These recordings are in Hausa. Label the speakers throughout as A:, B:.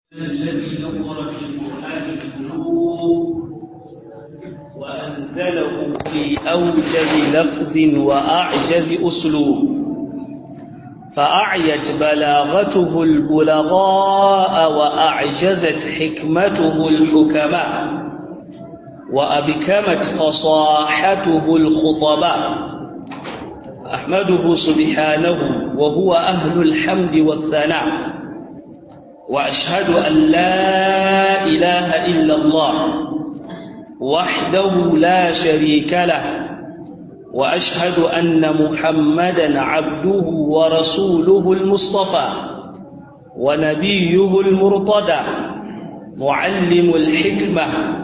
A: الذي نور بالقرآن القلوب وأنزله في أوجز لفظ وأعجز أسلوب فأعيت بلاغته البلغاء وأعجزت حكمته الحكماء وأبكمت فصاحته الخطباء أحمده سبحانه وهو أهل الحمد والثناء وأشهد أن لا إله إلا الله وحده لا شريك له وأشهد أن محمدا عبده ورسوله المصطفى ونبيه المرتضى معلم الحكمة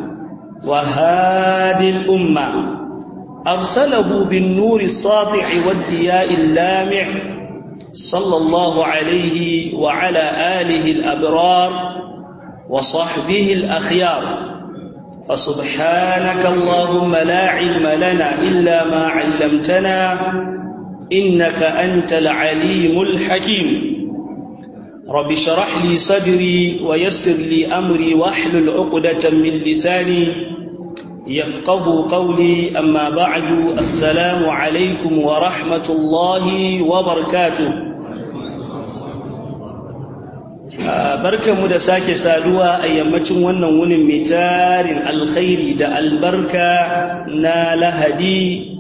A: وهادي الأمة أرسله بالنور الساطع والضياء اللامع صلى الله عليه وعلى آله الأبرار وصحبه الأخيار فسبحانك اللهم لا علم لنا إلا ما علمتنا إنك أنت العليم الحكيم رب اشرح لي صدري ويسر لي أمري واحلل عقدة من لساني يفقه قولي أما بعد السلام عليكم ورحمة الله وبركاته barkanmu da sake saduwa a yammacin wannan wunin mai tarin alkhairi da albarka na lahadi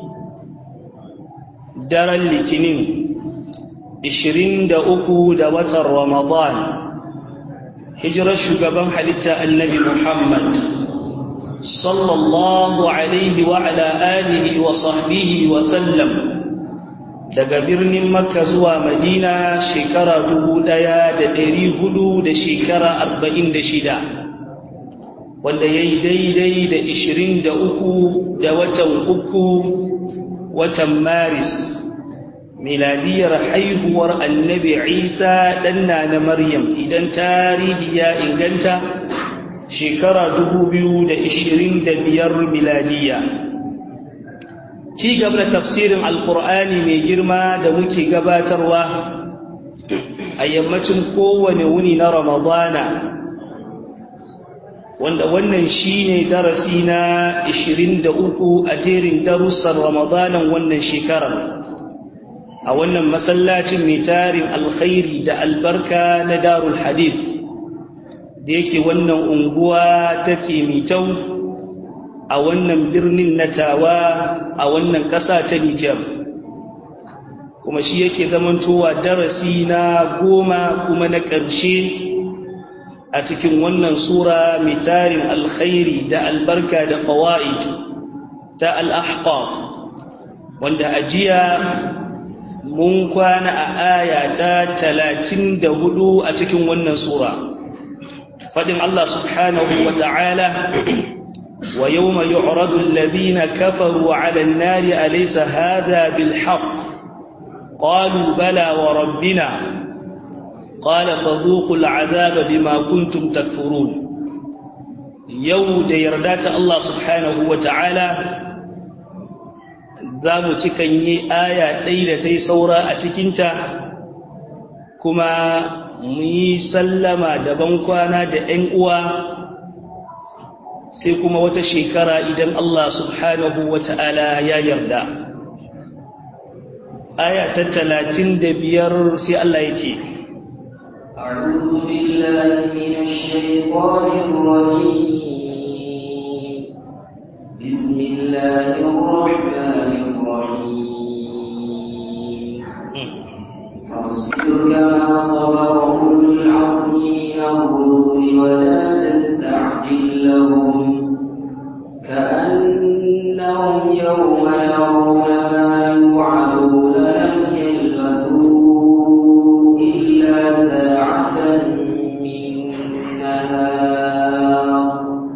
A: daren litinin 23 da watan ramadan hijirar shugaban halitta annabi muhammad sallallahu alaihi wa ala alihi wa sahbihi wa sallam daga birnin makka zuwa madina shekara dubu ɗaya da ɗari hudu da shekara arba'in da shida wanda ya yi daidai da ishirin da uku da watan uku watan maris miladiyar haihuwar annabi isa ɗanna na maryam idan tarihi ya inganta shekara dubu biyu da ishirin da biyar miladiya ci gaba da tafsirin alkur'ani mai girma da muke gabatarwa a yammacin kowane wuni na ramadana wanda wannan shine darasi na 23 a jerin darussan ramadanan wannan shekarar a wannan masallacin mai tarin alkhairi da albarka na darul hadith da yake wannan unguwa ta tsimitau a wannan birnin na tawa a wannan ƙasa ta Nijar kuma shi yake zamantowa darasi na goma kuma na ƙarshe a cikin wannan sura mai tarin alkhairi da albarka da fawaid ta al-ahqaf wanda a jiya mun kwana a aya ta talatin da hudu a cikin wannan sura faɗin Allah subhanahu wa ta'ala ويوم يعرض الذين كفروا على النار أليس هذا بالحق قالوا بلى وربنا قال فذوقوا العذاب بما كنتم تكفرون يوم يردات الله سبحانه وتعالى zamu cikan yi aya ɗaya da ta yi saura a cikinta kuma mu yi sallama da bankwana da ‘yan uwa sai kuma wata shekara idan Allah subhanahu wa ta'ala ya yarda. Aya ta talatin da biyar sai Allah ya ce,
B: أعوذ بالله من الشيطان الرجيم بسم الله الرحمن الرحيم فاصبر كما صبر أولو العزم من الرسل ولا تستعجل لهم كأنهم يوم يرون ما يوعدون لم يلبثوا إلا ساعة من نهار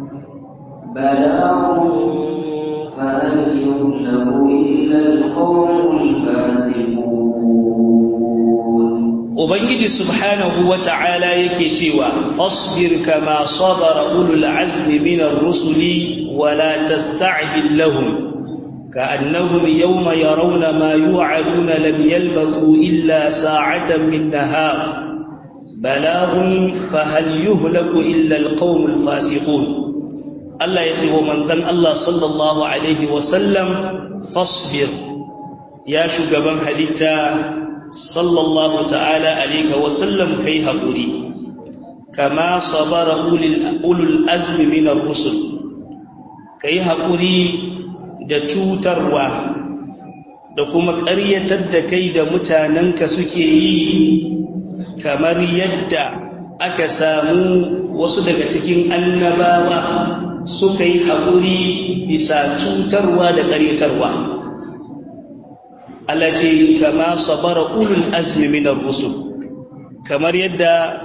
B: بلاغ فهل يهلك إلا القوم الفاسقون
A: Ubangiji subhanahu wa ta'ala yake cewa, Fasbir kama sabara ulul azmi minar rusuli wala tasta'jil lahum كأنهم يوم يرون ما يوعدون لم يلبثوا إلا ساعة من نهار balagun fahal yuhlaku illa alqawmul fasiqun Allah ya ce wa manzon Allah sallallahu alaihi wasallam fasbir ya shugaban halitta sallallahu ta'ala alaihi wasallam kai haƙuri kama sabara ulul azmi min ar-rusul kai haƙuri da cutarwa da kuma ƙaryatar da kai da mutanenka suke yi kamar yadda aka samu wasu daga cikin annabawa suka yi haƙuri bisa cutarwa da ƙaryatarwa Allah ce kama sabara ulul azmi min ar-rusul kamar yadda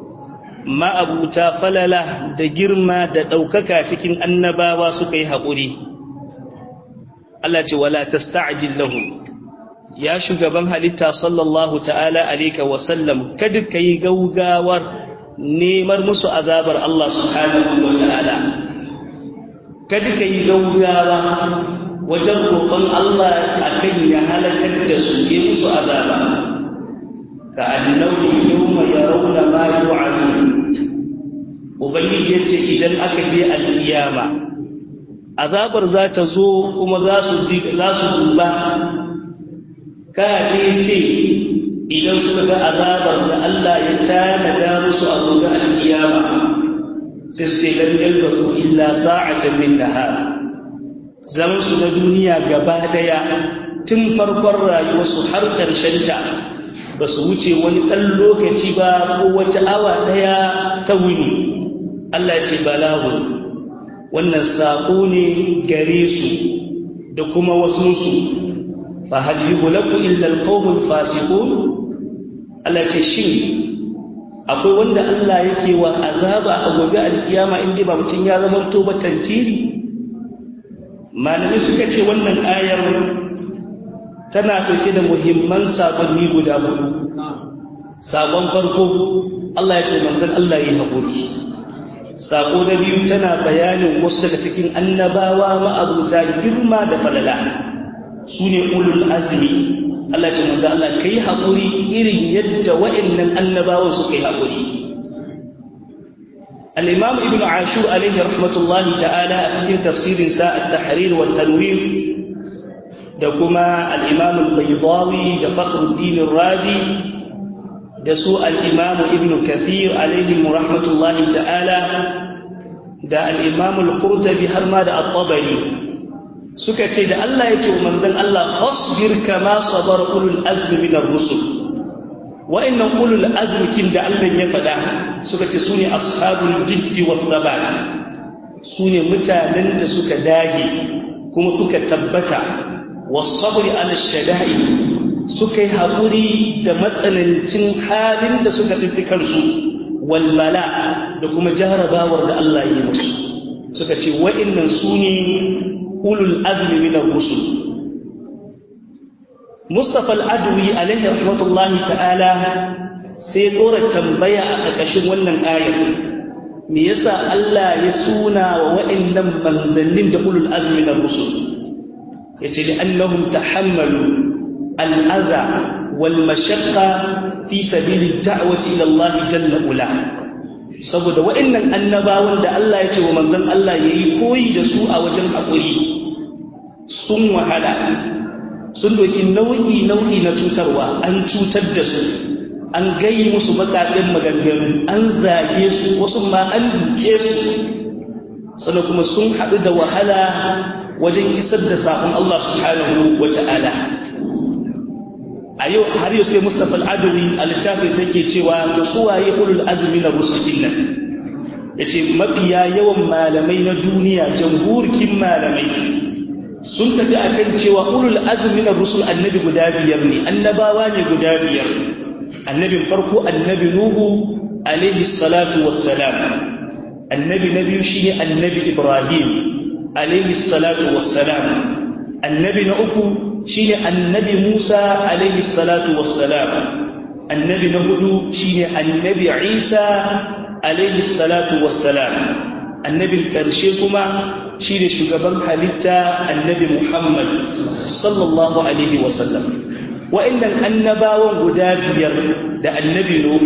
A: ma'abuta falala da girma da ɗaukaka cikin annabawa suka yi haƙuri Allah ce wala tasta'jil lahum ya shugaban halitta sallallahu ta'ala alayka wa sallam kada kai gaugawar nemar musu azabar Allah subhanahu wa ta'ala kada kai gaugawa wajen roƙon Allah akan ya halakar da su yi musu azaba ka annahu yawma yarawna ma yu'adun ubangiji yace idan aka je alkiyama azabar za ta zo kuma za su za su duba ka ne ce idan suka ga azabar da Allah ya tanada musu a gobe alkiyama sai su ce lam yalbasu illa sa'atan min nahar zaman su na duniya gaba daya tun farkon rayuwarsu har ƙarshen ta ba su wuce wani ɗan lokaci ba ko wata awa ɗaya ta wuni Allah ce balagun wannan saƙo ne gare su da kuma wasunsu fa hal yuhlaku illa alqawmul fasiqun Allah ce shin akwai wanda Allah yake wa azaba a gobe alkiyama inda ba mutum ya zama to ba tantiri malami suka ce wannan ayar tana ɗauke da muhimman saƙonni guda hudu saƙon farko Allah ya ce manzon Allah ya yi haƙuri saƙo na biyu tana bayanin wasu daga cikin annabawa ma'abuta girma da falala su ne ulul azmi Allah ce manzo Allah kai haƙuri irin yadda wa'annan annabawan suka yi haƙuri al-imam ibn ashur alaihi rahmatullahi ta'ala a cikin tafsirin sa at-tahrir wa tanwir da kuma al-imam al-baydawi da fakhruddin razi da su al-imam ibn kathir alaihi rahmatullahi ta'ala da al-imam al-qurtubi har ma da at-tabari suka ce da Allah ya ce wa manzon Allah fasbir kama sabar ulul azmi min ar-rusul wa'annan ulul azmi kin da Allah ya faɗa suka ce sune ashabul jiddi wa thabat sune mutanen da suka dage kuma suka tabbata was-sabri ala shada'id suka yi haƙuri da matsanancin halin da suka tsinci kansu wal bala da kuma jarabawar da Allah ya yi musu suka ce wa'annan sune ulul azmi min ar-rusul Mustafa al-Adwi alaihi rahmatullahi ta'ala sai dora tambaya a ƙarƙashin wannan ayar me yasa Allah ya suna wa wa'annan manzannin da ulul azmi min ar-rusul yace li annahum tahammalu al-adha wal mashaqqa fi sabili ad-da'wati ila Allah jalla ula saboda wa'annan annabawan da Allah ya ce wa manzon Allah yayi koyi da su a wajen haƙuri sun wahala sun doki nau'i nau'i na cutarwa an cutar da su an gayi musu baƙaƙen maganganu an zage su wasu ma an duke su sannan kuma sun haɗu da wahala wajen isar da saƙon Allah subhanahu wa ta'ala a yau har yau sai Mustapha al-Adawi a littafin sai ke cewa to su waye ulul azmi na rusulin nan yace mafiya yawan malamai na duniya jamhurkin malamai sun tafi akan cewa ulul azmi na rusul annabi guda biyar ne annabawa ne guda biyar annabin farko annabi nuhu alaihi salatu wassalam annabi na biyu shine annabi ibrahim alaihi salatu wassalam annabi na uku shine annabi Musa alaihi salatu wassalam annabi na hudu shine annabi Isa alaihi salatu wassalam annabin karshe kuma shine shugaban halitta annabi Muhammad sallallahu alaihi wasallam wa'annan annabawan guda biyar da annabi Nuhu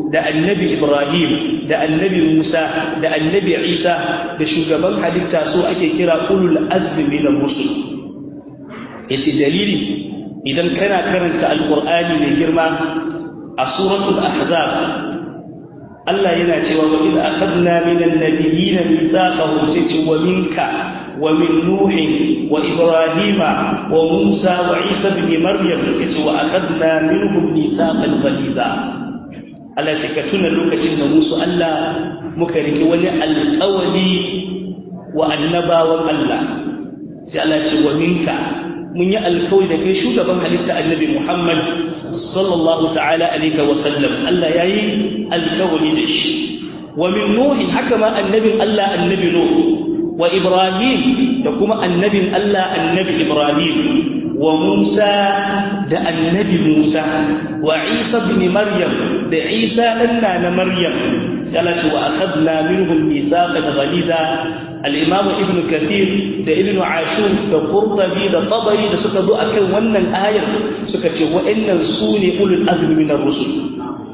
A: da annabi Ibrahim da annabi Musa da annabi Isa da shugaban halitta su ake kira ulul azmi minar rusul yace dalili idan kana karanta alqur'ani mai girma a suratul ahzab Allah yana cewa wa idh akhadna minan nabiyyin mithaqahum sai ce wa minka wa min nuh wa ibrahima wa musa wa isa ibn maryam sai ce wa akhadna minhum mithaqan ghalidha Allah ce ka tuna lokacin da musu Allah muka riki wani alƙawari wa annabawan Allah sai Allah ce wa minka mun yi alkawari da kai shugaban halitta annabi Muhammad sallallahu ta'ala alaihi wa sallam Allah yayi alkawari da shi wa min nuhin haka ma annabin Allah annabi nuh wa ibrahim da kuma annabin Allah annabi ibrahim wa musa da annabi musa wa isa ibn maryam da isa dan na maryam sai Allah ce wa akhadna minhum mithaqan ghalidha al-imam ibn kathir da ibn ashur da qurtubi da tabari da suka zo akan wannan ayar suka ce wa'annan su ne ulul azmi min ar-rusul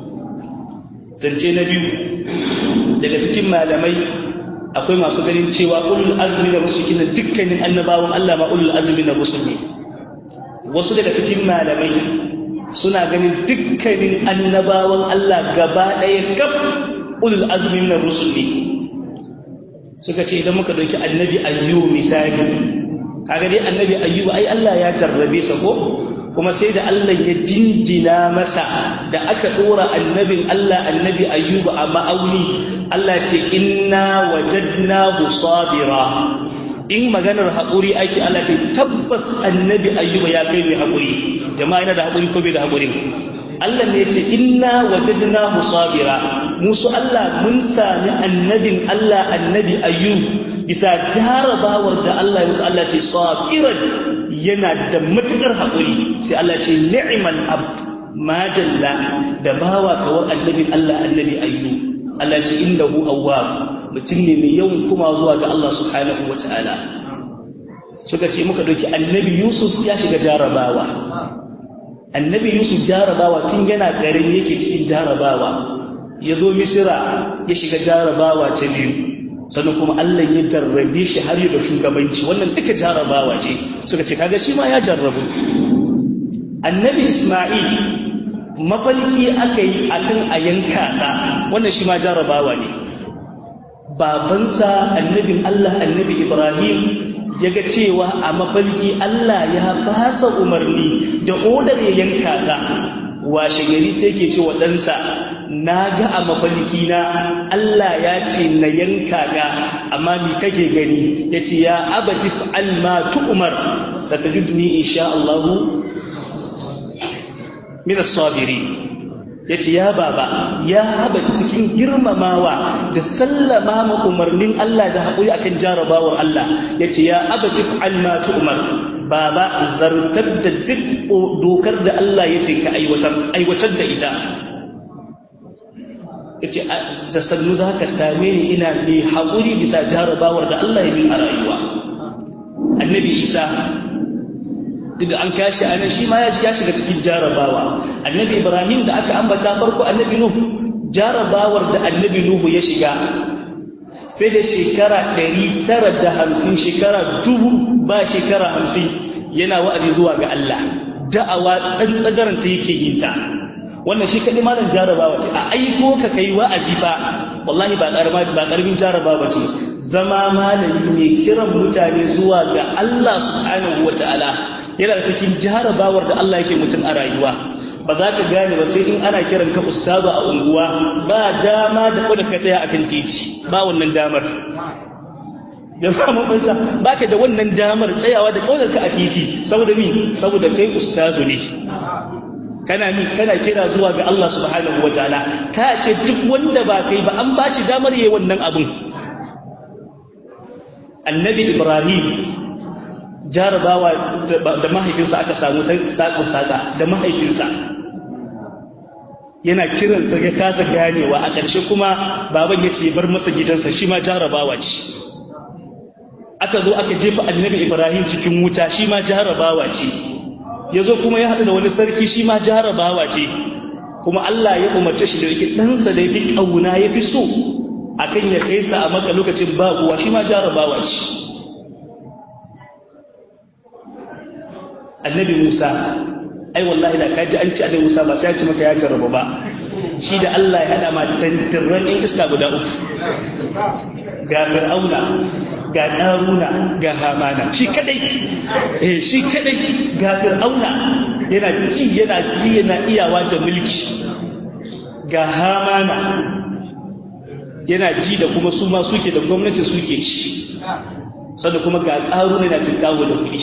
A: zance na biyu daga cikin malamai akwai masu ganin cewa ulul azmi na rusul kina dukkanin annabawan Allah ma ulul azmi na rusul ne wasu daga cikin malamai suna ganin dukkanin annabawan Allah gaba ɗaya kaf ulul azmi na rusul ne suka ce idan muka ɗauki annabi ayyubu misali kaga dai annabi ayyubu ai Allah ya jarrabe sa ko kuma sai da Allah ya jinjina masa da aka ɗora annabin Allah annabi ayyubu a ma'auni Allah ce inna wajadnahu sabira in maganar haƙuri ake Allah ce tabbas annabi ayyuba ya kai mai haƙuri jama'a yana da haƙuri ko bai da haƙuri Allah ne ce inna wajadnahu sabira musu Allah mun sami annabin Allah annabi ayyub bisa jarabawar da Allah ya musu Allah ce sabiran yana da matukar haƙuri sai Allah ce ni'mal abd madalla da bawa kawar annabin Allah annabi ayyub Allah ce innahu awwab mutum ne mai yawan kuma zuwa ga Allah subhanahu wataala suka ce muka dauki annabi Yusuf ya shiga jarabawa annabi Yusuf jarabawa tun yana garin yake cikin jarabawa ya zo Misira ya shiga jarabawa ta biyu sannan kuma Allah ya jarrabe shi har da shugabanci wannan duka jarabawa ce suka ce kaga shi ma ya jarrabu annabi Isma'il mafalki aka yi akan a yanka sa wannan shi ma jarabawa ne babansa annabin Allah annabi Ibrahim ya ga cewa a mafalki Allah ya basa umarni da odar ya yanka sa washe gari sai ke ce wa ɗansa na ga a mafalki na Allah ya ce na yanka ga amma mi kake gani ya ce ya abadi fa'al ma tu'umar satajudni insha Allahu min as-sabirin yace ya baba ya haba cikin girmamawa da sallama ma umarnin Allah da haƙuri akan jarabawar Allah yace ya abadi fa'al ma tu'mar baba zartar da duk dokar da Allah yace ka aiwatar aiwatar da ita yace da sannu za ka same ni ina mai haƙuri bisa jarabawar da Allah ya min a rayuwa annabi Isa duk da an kashi a nan shi ma ya shiga cikin jarabawa annabi ibrahim da aka ambata farko annabi nuhu jarabawar da annabi nuhu ya shiga sai da shekara ɗari tara da hamsin shekara dubu ba shekara hamsin yana wa'azi zuwa ga Allah da'awa tsantsagaranta yake yin ta wannan shi kaɗai malam jarabawa ce a aiko ka kai wa'azi fa wallahi ba ƙaramin jarabawa ce zama malami ne kiran mutane zuwa ga Allah subhanahu wa ta'ala yana da cikin jarabawar da Allah yake mutum a rayuwa ba za ka gane ba sai in ana kiran ka ustazu a unguwa ba dama da kwada ka tsaya akan titi ba wannan damar jama'a mun fahimta baka da wannan damar tsayawa da kaudar ka a titi saboda mi saboda kai ustazu ne kana mi kana kira zuwa ga Allah subhanahu wataala ka ce duk wanda ba kai ba an bashi damar yayi wannan abun annabi ibrahim jarabawa da mahaifinsa aka samu ta saka da mahaifinsa yana kiransa ya kasa ganewa a ƙarshe kuma baban ya ce bar masa gidansa shi ma jarabawa ce aka zo aka jefa annabi ibrahim cikin wuta shi ma jarabawa ce ya zo kuma ya haɗu da wani sarki shi ma jarabawa ce kuma Allah ya umarce shi da yake ɗansa da yafi ƙauna ya fi so akan ya kai sa a maka lokacin ba kuwa shi ma jarabawa shi annabi Musa ai wallahi da kaji an ci annabi Musa ba sai ya ci maka ya jarraba ba shi da Allah ya hada ma tantirran in iska guda uku ga fir'auna ga ɗaruna ga hamana shi kadai eh shi kadai ga fir'auna yana ji yana ji yana iyawa da mulki ga hamana yana ji da kuma su ma suke da gwamnati suke ci sannan kuma ga ƙaruna yana tinkawo da kuɗi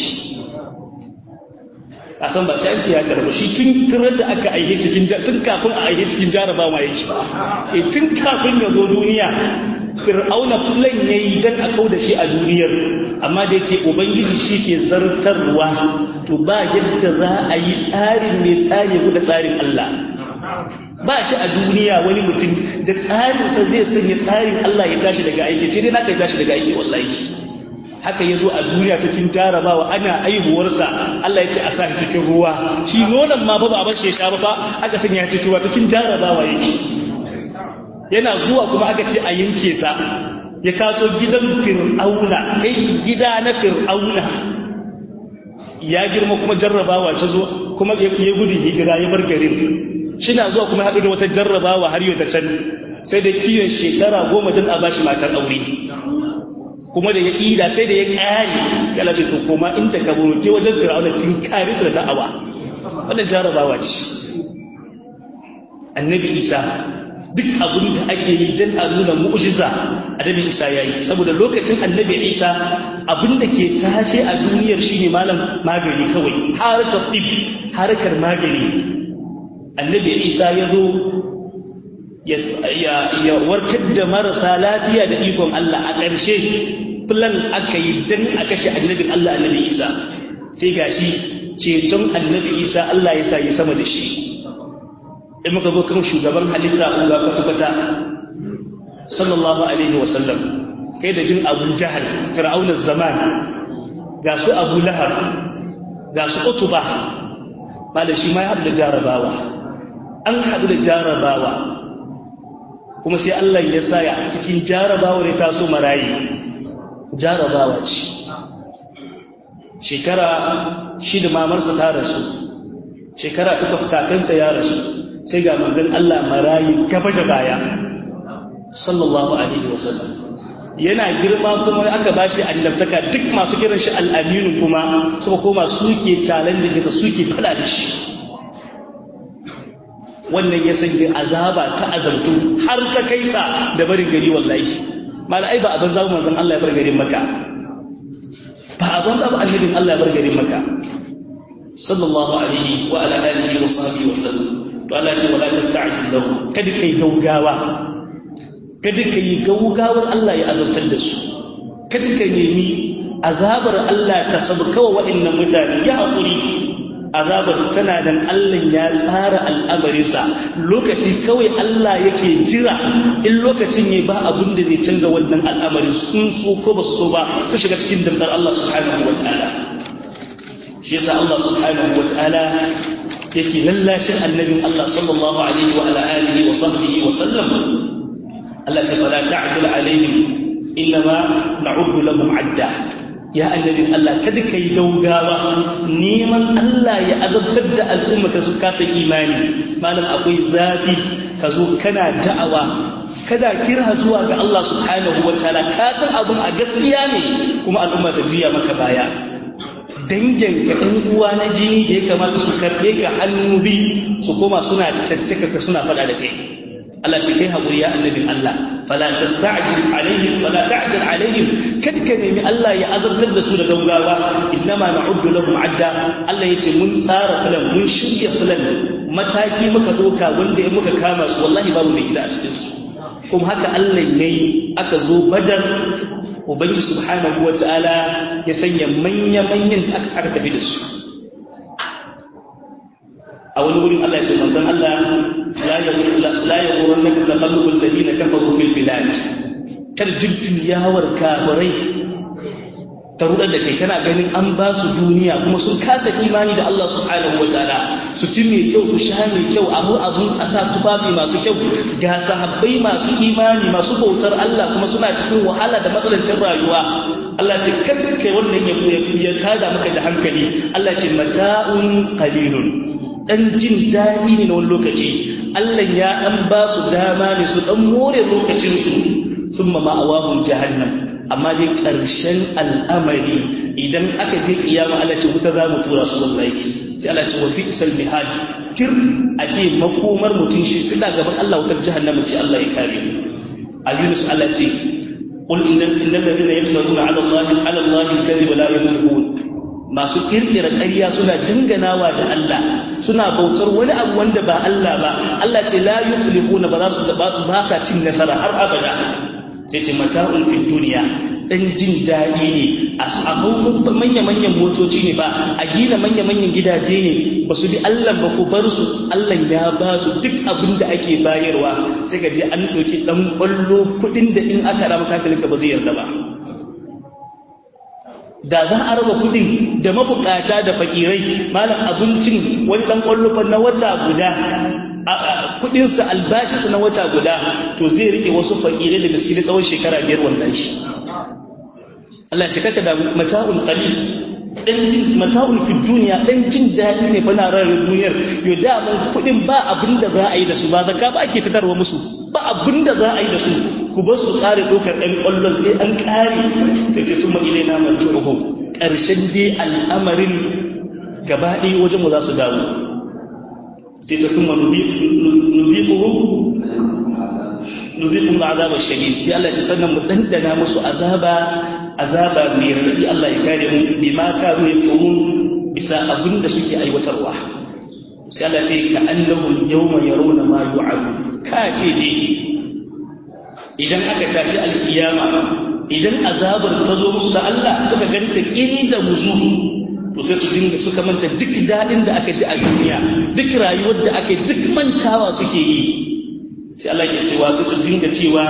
A: a san ba sai an ce ya jarraba shi tun turar da aka aihe cikin tun kafin a aihe cikin jarabawa yake e tun kafin ya zo duniya fir'auna plan yayi dan a kauda shi a duniyar amma da yake ubangiji shi ke zartarwa to ba yadda za a yi tsarin mai tsari da tsarin Allah ba shi a duniya wani mutum da tsarinsa zai sanya tsarin Allah ya tashi daga aiki sai dai na kai tashi daga aiki wallahi haka ya zo a duniya cikin jarabawa ana aihuwarsa Allah ya ce a sa shi cikin ruwa shi nonon ma ba ba a sha ba fa aka sanya cikin ruwa cikin jarabawa yake yana zuwa kuma aka ce a yanke sa ya taso gidan fir'auna kai gida na fir'auna ya girma kuma jarrabawa ta zo kuma ya gudun hijira ya bar garin shi na zuwa kuma haɗu da wata jarrabawa har yau ta can sai da kiyon shekara goma don a bashi matar aure kuma da ya ida sai da ya ƙari sai Allah ce to koma inda ka buru je wajen fir'auna tun kare su da da'awa wannan jarrabawa ce annabi isa duk abin da ake yi don a nuna mu'jiza annabi isa ya yi saboda lokacin annabi isa abin da ke tashe a duniyar shine malam magani kawai harkar ɗib harkar magani annabi isa ya zo ya warkar da marasa lafiya da ikon Allah a ƙarshe filan aka yi don a kashe annabin Allah annabi isa sai gashi ceton annabi isa Allah ya sa ya sama da shi in muka zo kan shugaban halitta Allah kwata-kwata sallallahu alaihi wasallam kai da jin abu jahal fir'aunar zaman ga su abu lahar ga su utuba ba da shi ma ya haɗu da jarabawa an haɗu da jarabawa kuma sai Allah ya sa ya cikin jarabawar ya taso marayi jarabawa ce shekara shida mamarsa ta rasu shekara takwas kakansa ya rasu sai ga manzon Allah marayi gaba da baya sallallahu alaihi wasallam yana girma kuma aka bashi annabtaka duk masu kiran shi al'aminu kuma suka koma suke talan da kisa suke fada da shi wannan ya sanya azaba ta azabtu har ta kaisa da barin gari wallahi malai ba abin zamu manzon Allah ya bar garin maka ba abin da annabin Allah ya bar garin maka sallallahu alaihi wa ala alihi wa sahbihi wa sallam to Allah ce wala tasta'jil lahu kada kai gaugawa kada kai gaugawar Allah ya azabtar da su kada ka nemi azabar Allah ta sabkawa waɗannan mutane ya haƙuri azabar tana dan Allah ya tsara al'amarinsa lokaci kawai Allah yake jira in lokacin ne ba abin da zai canza wannan al'amarin sun so ko ba su so ba su shiga cikin dambar Allah subhanahu wa ta'ala shi yasa Allah subhanahu wa ta'ala yake lallashin annabin Allah sallallahu alaihi wa ala alihi wa sahbihi wa sallam Allah ce fala ta'jil alaihim innama na'uddu lahum adda ya annabin Allah kada kai gaugawa neman Allah ya azabtar da al'umma ka su kasa imani malam akwai zafi ka zo kana da'awa kada kira zuwa ga Allah subhanahu wa ta'ala ka san abun a gaskiya ne kuma al'umma ta juya maka baya dangin ka ɗan uwa na jini da ya kamata su karɓe ka hannu bi su koma suna caccaka ka suna faɗa da kai Allah ce kai haƙuri ya annabin Allah fala tasta'jil alaihim fala ta'jil alaihim kad ka nemi Allah ya azabtar da su da gaugawa innama na'uddu lahum adda Allah yace mun tsara filan mun shirya filan mataki muka doka wanda ya muka kama su wallahi babu mai gida a cikin su kuma haka Allah yayi aka zo badar ubangi subhanahu wata'ala ya sanya manya-manyan ta aka tafi da su a wani wurin Allah ya ce manzon Allah la ya wurin naka taqallubul ladina kafaru fil bilad kar jujjuyawar kafirai ta rudar da kai kana ganin an ba su duniya kuma sun kasa imani da Allah subhanahu wa ta'ala su ci mai kyau su sha mai kyau abu abun a sa tufafi masu kyau ga sahabbai masu imani masu bautar Allah kuma suna cikin wahala da matsalancin rayuwa Allah ce kada kai wannan ya tada maka da hankali Allah ce mata'un qalilun dan jin daɗi ne na wani lokaci Allah ya dan ba su dama ne su dan more lokacin su summa ma'awahum jahannam amma dai ƙarshen al'amari idan aka je kiyama Allah ce wuta za mu tura su wallahi sai Allah ce wa fi isal mihad tir a ce makomar mutum shi fida gaban Allah wutar jahannama ce Allah ya kare mu a Yunus Allah ce qul innal innal ladina yaftaruna ala Allah ala Allah al-kadhib la yuflihun masu kirkira ƙarya suna dinganawa da Allah suna bautar wani abu wanda ba Allah ba Allah ce la yuflihuna ba za su ba sa cin nasara har abada sai ce mata'un fi duniya dan jin daɗi ne a samu manya-manyan motoci ne ba a gina manya-manyan gidaje ne ba su bi Allah ba ku bar su Allah ya ba su duk abin da ake bayarwa sai ka je an ɗauki ɗan ƙwallo kuɗin da in aka rama kakalinka ba zai yarda ba da za a raba kuɗin da mabukata da fakirai malam abincin wani ɗan ƙwallo na wata guda kudinsa albashinsa na wata guda to zai rike wasu fakirai da gaske tsawon shekara biyar wannan shi Allah ce kaka da mata'un qalil dan jin mata'un fi duniya dan jin dadi ne bana rayuwar duniyar yo da mun kudin ba abin da za a yi da su ba zakka ba ake fitarwa musu ba abin da za a yi da su ku bar su kare dokar dan kwallon sai an kare sai ce summa ilaina marjuhum karshen dai al'amarin gaba ɗaya wajen mu za su dawo sai ta kuma nuziquhum nuziquhum al'azab ash-shadid sai Allah ya sannan mu dandana musu azaba azaba mai radadi Allah ya kare mu bima kanu yakumun bisa abinda suke aiwatarwa sai Allah ya ce ka annahum yawma yarawna ma yu'adu ka ce dai idan aka tashi alkiyama idan azabar ta zo musu da Allah suka ganta kiri da musu to sai su dinga suka manta duk daɗin da aka ji a duniya duk rayuwar da aka duk mantawa suke yi sai Allah ke cewa sai su dinga cewa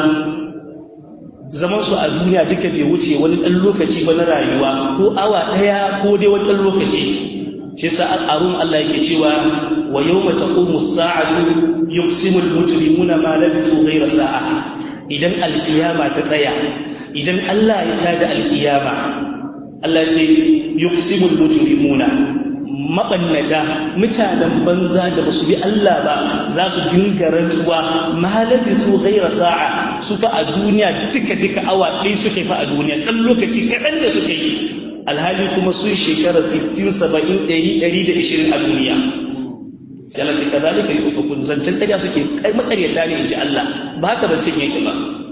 A: zaman su a duniya duka bai wuce wani ɗan lokaci ba na rayuwa ko awa ɗaya ko dai wani ɗan lokaci shi yasa arun Allah yake cewa wa yawma taqumu as-sa'atu yuqsimu al-mujrimuna ma labithu ghayra sa'a idan alkiyama ta tsaya idan Allah ya tada alkiyama Allah ce yuqsimul mujrimuna mabannata mutanen banza da basu bi Allah ba za su dinga rantsuwa malabisu ghaira sa'a su fa a duniya duka duka awa ɗaya suke fa a duniya dan lokaci kaɗan da suke yi alhali kuma sun shekara 60 70 100 120 a duniya sai Allah ce kadalika yufakun zancen ƙarya suke makaryata ne inji Allah ba haka zancen yake ba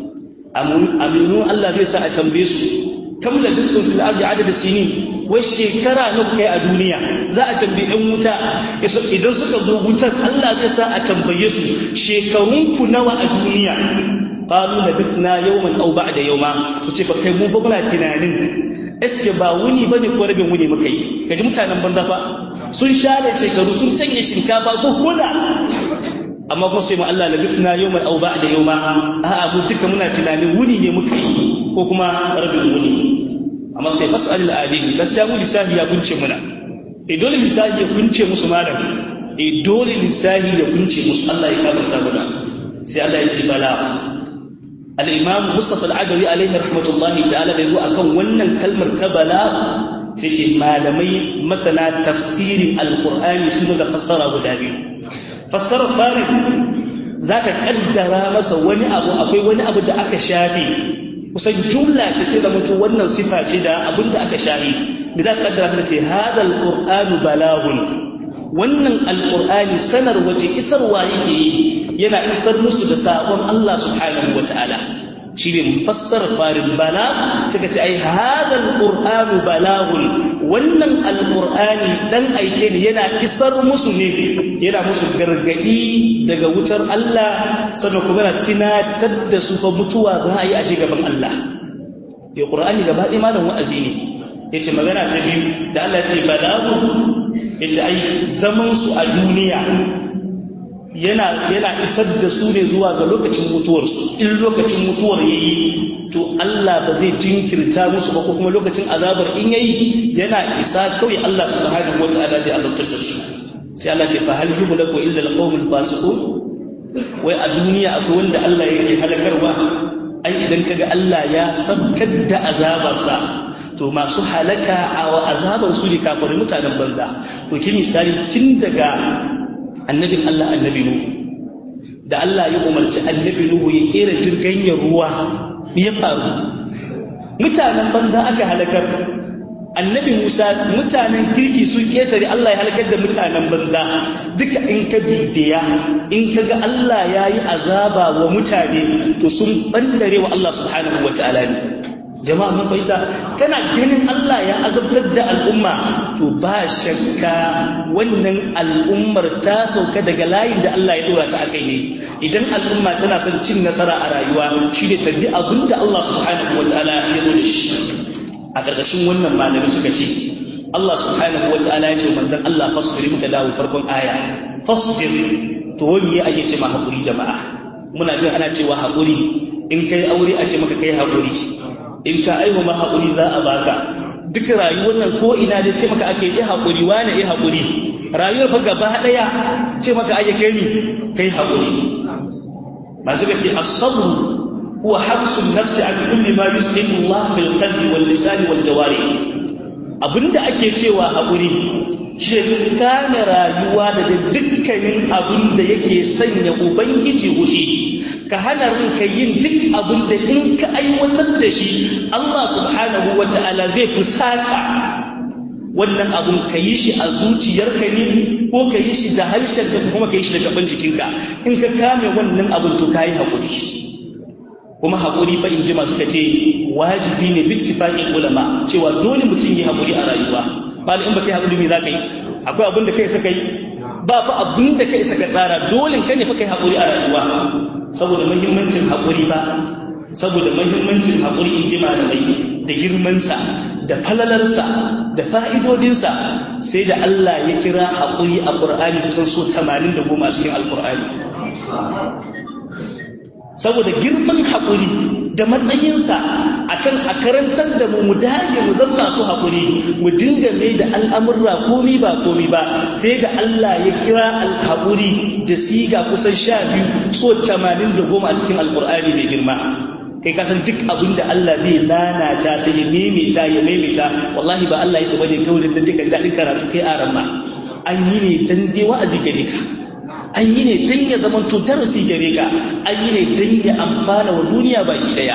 A: aminu Allah zai sa a tambaye su kam labistum fil ardi adad sinin wai shekara nawa kai a duniya za a tambayi ɗan wuta idan suka zo wutar Allah zai sa a tambaye su shekarun ku nawa a duniya qalu labithna yawman aw ba'da yawma su ce fa kai mu fa muna tunanin eske ba wuni bane ko rabin wuni muka yi kaji mutanen banza fa sun share shekaru sun canye shinkafa ko kula amma kuma sai mu Allah labithna yawman aw ba'da yawma a'a mu duka muna tunanin wuni ne muka yi ko kuma rabin wuni amma sai fasal al-adil gaskiya mu lissafi ya kunce muna e dole lissafi ya kunce musu malam e dole lissafi ya kunce musu Allah ya kabarta muna sai Allah ya ce bala al-imam Mustafa al-Adawi alaihi rahmatullahi ta'ala bai zo akan wannan kalmar ta bala sai ce malamai masana tafsirin al-Qur'ani sun da fassara guda biyu fassarar farin zaka kaddara masa wani abu akwai wani abu da aka shafe kusan jumla ce sai da mutum wannan sifa ce da abin da aka shahi da za ka kaddara su da ce hadal qur'anu balagun wannan alqur'ani sanar wace isarwa yake yi yana isar musu da sabon Allah subhanahu wataala shi ne fassar farin bala suka ce ai hadal qur'anu balagun wannan alqur'ani dan aike ne yana isar musu ne yana musu gargadi daga wutar Allah sannan kuma yana tunatar da su fa mutuwa za a yi a gaban Allah ya qur'ani gaba ɗaya malam wa'azi ne yace magana ta biyu da Allah ce balagu yace ai zaman su a duniya yana yana isar da su ne zuwa ga lokacin mutuwar su in lokacin mutuwar yayi to Allah ba zai jinkirta musu ba ko kuma lokacin azabar in yayi yana isa kawai Allah subhanahu wataala zai azabtar da su sai Allah ce fa hal yuhlaku illa alqawmul fasiqun wai a duniya akwai wanda Allah yake halakarwa ai idan kaga Allah ya sabkar da azabarsa to masu halaka a azabar su ne kafirin mutanen banza to ki misali tun daga annabin Allah annabi Nuhu da Allah ya umarci annabi Nuhu ya kera jirgin ruwa me ya faru mutanen banza aka halakar annabi Musa mutanen kirki sun ketare Allah ya halakar da mutanen banza duka in ka bibiya in ka ga Allah ya yi azaba wa mutane to sun bandare wa Allah subhanahu wa ta'ala ne jama'a mun fahimta kana ganin Allah ya azabtar da al'umma to ba shakka wannan al'ummar ta sauka daga layin da Allah ya dora ta akai ne idan al'umma tana son cin nasara a rayuwa shi ne tabi abin da Allah subhanahu wa ta'ala ya zo da shi a ƙarƙashin wannan malami suka ce Allah subhanahu wa ta'ala ya ce manzon Allah fasbir muka dawo farkon aya fasbir to wani ake ce ma haƙuri jama'a muna jin ana cewa haƙuri in kai aure a ce maka kai haƙuri in ka aihu ma haƙuri za a baka duk rayuwar nan ko ina da ce maka ake yi haƙuri wane yi haƙuri rayuwar fa gaba ɗaya ce maka ake kai ni kai haƙuri masu ka ce as-sabr huwa habsun nafsi an kulli ma yuslimu Allah bil qalbi wal lisan wal jawari abinda ake cewa haƙuri shi ne kame rayuwa daga dukkanin abin da yake sanya ubangiji hushi ka hana ranka yin duk abin da in ka aiwatar da shi Allah subhanahu wa ta'ala zai fusata wannan abun ka yi shi a zuciyarka ne ko ka yi shi da harshen ka kuma ka yi shi da gaban jikinka in ka kame wannan abin to ka yi haƙuri kuma haƙuri fa in ji masu ka ce wajibi ne bittifaƙin ulama cewa dole mutum yi haƙuri a rayuwa ba in ba kai haƙuri me za ka yi akwai abin da kai saka yi ba fa abin da kai saka tsara dole ka ne fa kai haƙuri a rayuwa saboda muhimmancin haƙuri ba saboda muhimmancin haƙuri in ji malamai da girmansa da falalarsa da fa'idodinsa sai da Allah ya kira haƙuri a ƙur'ani kusan so 80 da goma a cikin alƙur'ani saboda girman haƙuri da matsayinsa akan a karantar da mu mu dage mu zama su haƙuri mu dinga mai da al'amurra komi ba komi ba sai da Allah ya kira alhaƙuri da siga kusan sha biyu so tamanin da goma a cikin alƙur'ani mai girma kai kasan duk abin da Allah zai lalata sai ya maimaita ya maimaita wallahi ba Allah ya saba ne kawai da duka daɗin karatu kai a ramma an yi ne dan dai wa'azi gare ka an yi ne dan ya zama to darasi gare ka an yi ne dan ya amfana wa duniya baki daya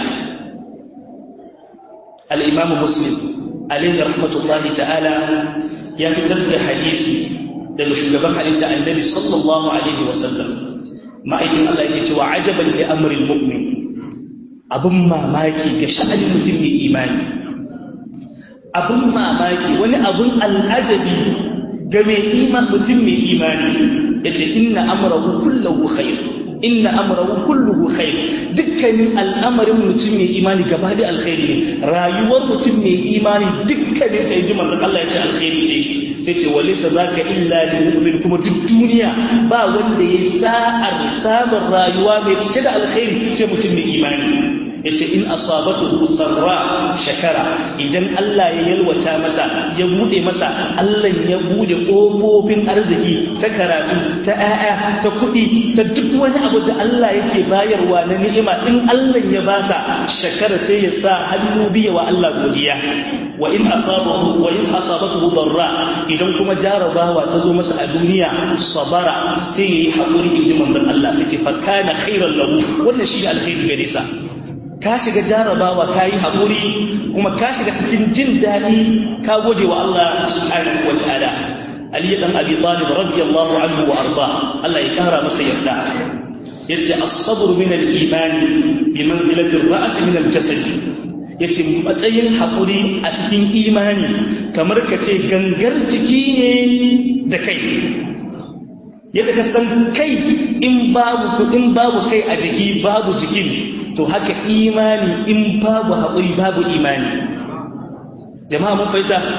A: al-imam muslim alayhi rahmatullahi ta'ala ya fitar da hadisi daga shugaban halitta annabi sallallahu alaihi wa sallam ma'aikin Allah yake cewa ajaban li amril mu'min abun mamaki ga sha'anin mutum mai imani abun mamaki wani abun al'ajabi ga mai iman mutum mai imani yace inna amrahu kulluhu khair inna amrahu kulluhu khair dukkanin al'amarin mutum mai imani gaba da alkhairi ne rayuwar mutum mai imani dukkanin ta yi manzon Allah ya ce alkhairi ce sai ce walaysa zaka illa lil mu'min kuma duk duniya ba wanda ya sa'ar samun rayuwa mai cike da alkhairi sai mutum mai imani yace in asabatu sarra shakara idan Allah ya yalwata masa ya bude masa Allah ya bude kofofin arziki ta karatu ta ƴaƴa ta kuɗi ta duk wani abu da Allah yake bayarwa na ni'ima in Allah ya basa shakara sai ya sa hannu biya wa Allah godiya wa in asabahu wa in asabatuhu darra idan kuma jarabawa ta zo masa a duniya sabara sai yayi hakuri inji manzon Allah sai ce fa kana khairan lahu wannan shi alkhairi gare sa ka shiga jarabawa ka yi haƙuri kuma ka shiga cikin jin daɗi ka gode wa Allah subhanahu wa ta'ala Ali dan Abi Talib radiyallahu anhu wa arda Allah ya kara masa yarda yace as-sabr min al-iman bi manzilati ar-ra's min al-jasad yace matsayin haƙuri a cikin imani kamar ka ce gangar jiki ne da kai yadda ka san kai in babu in babu kai a jiki babu jikin to haka imani in babu haƙuri babu imani jama'a mun fahimta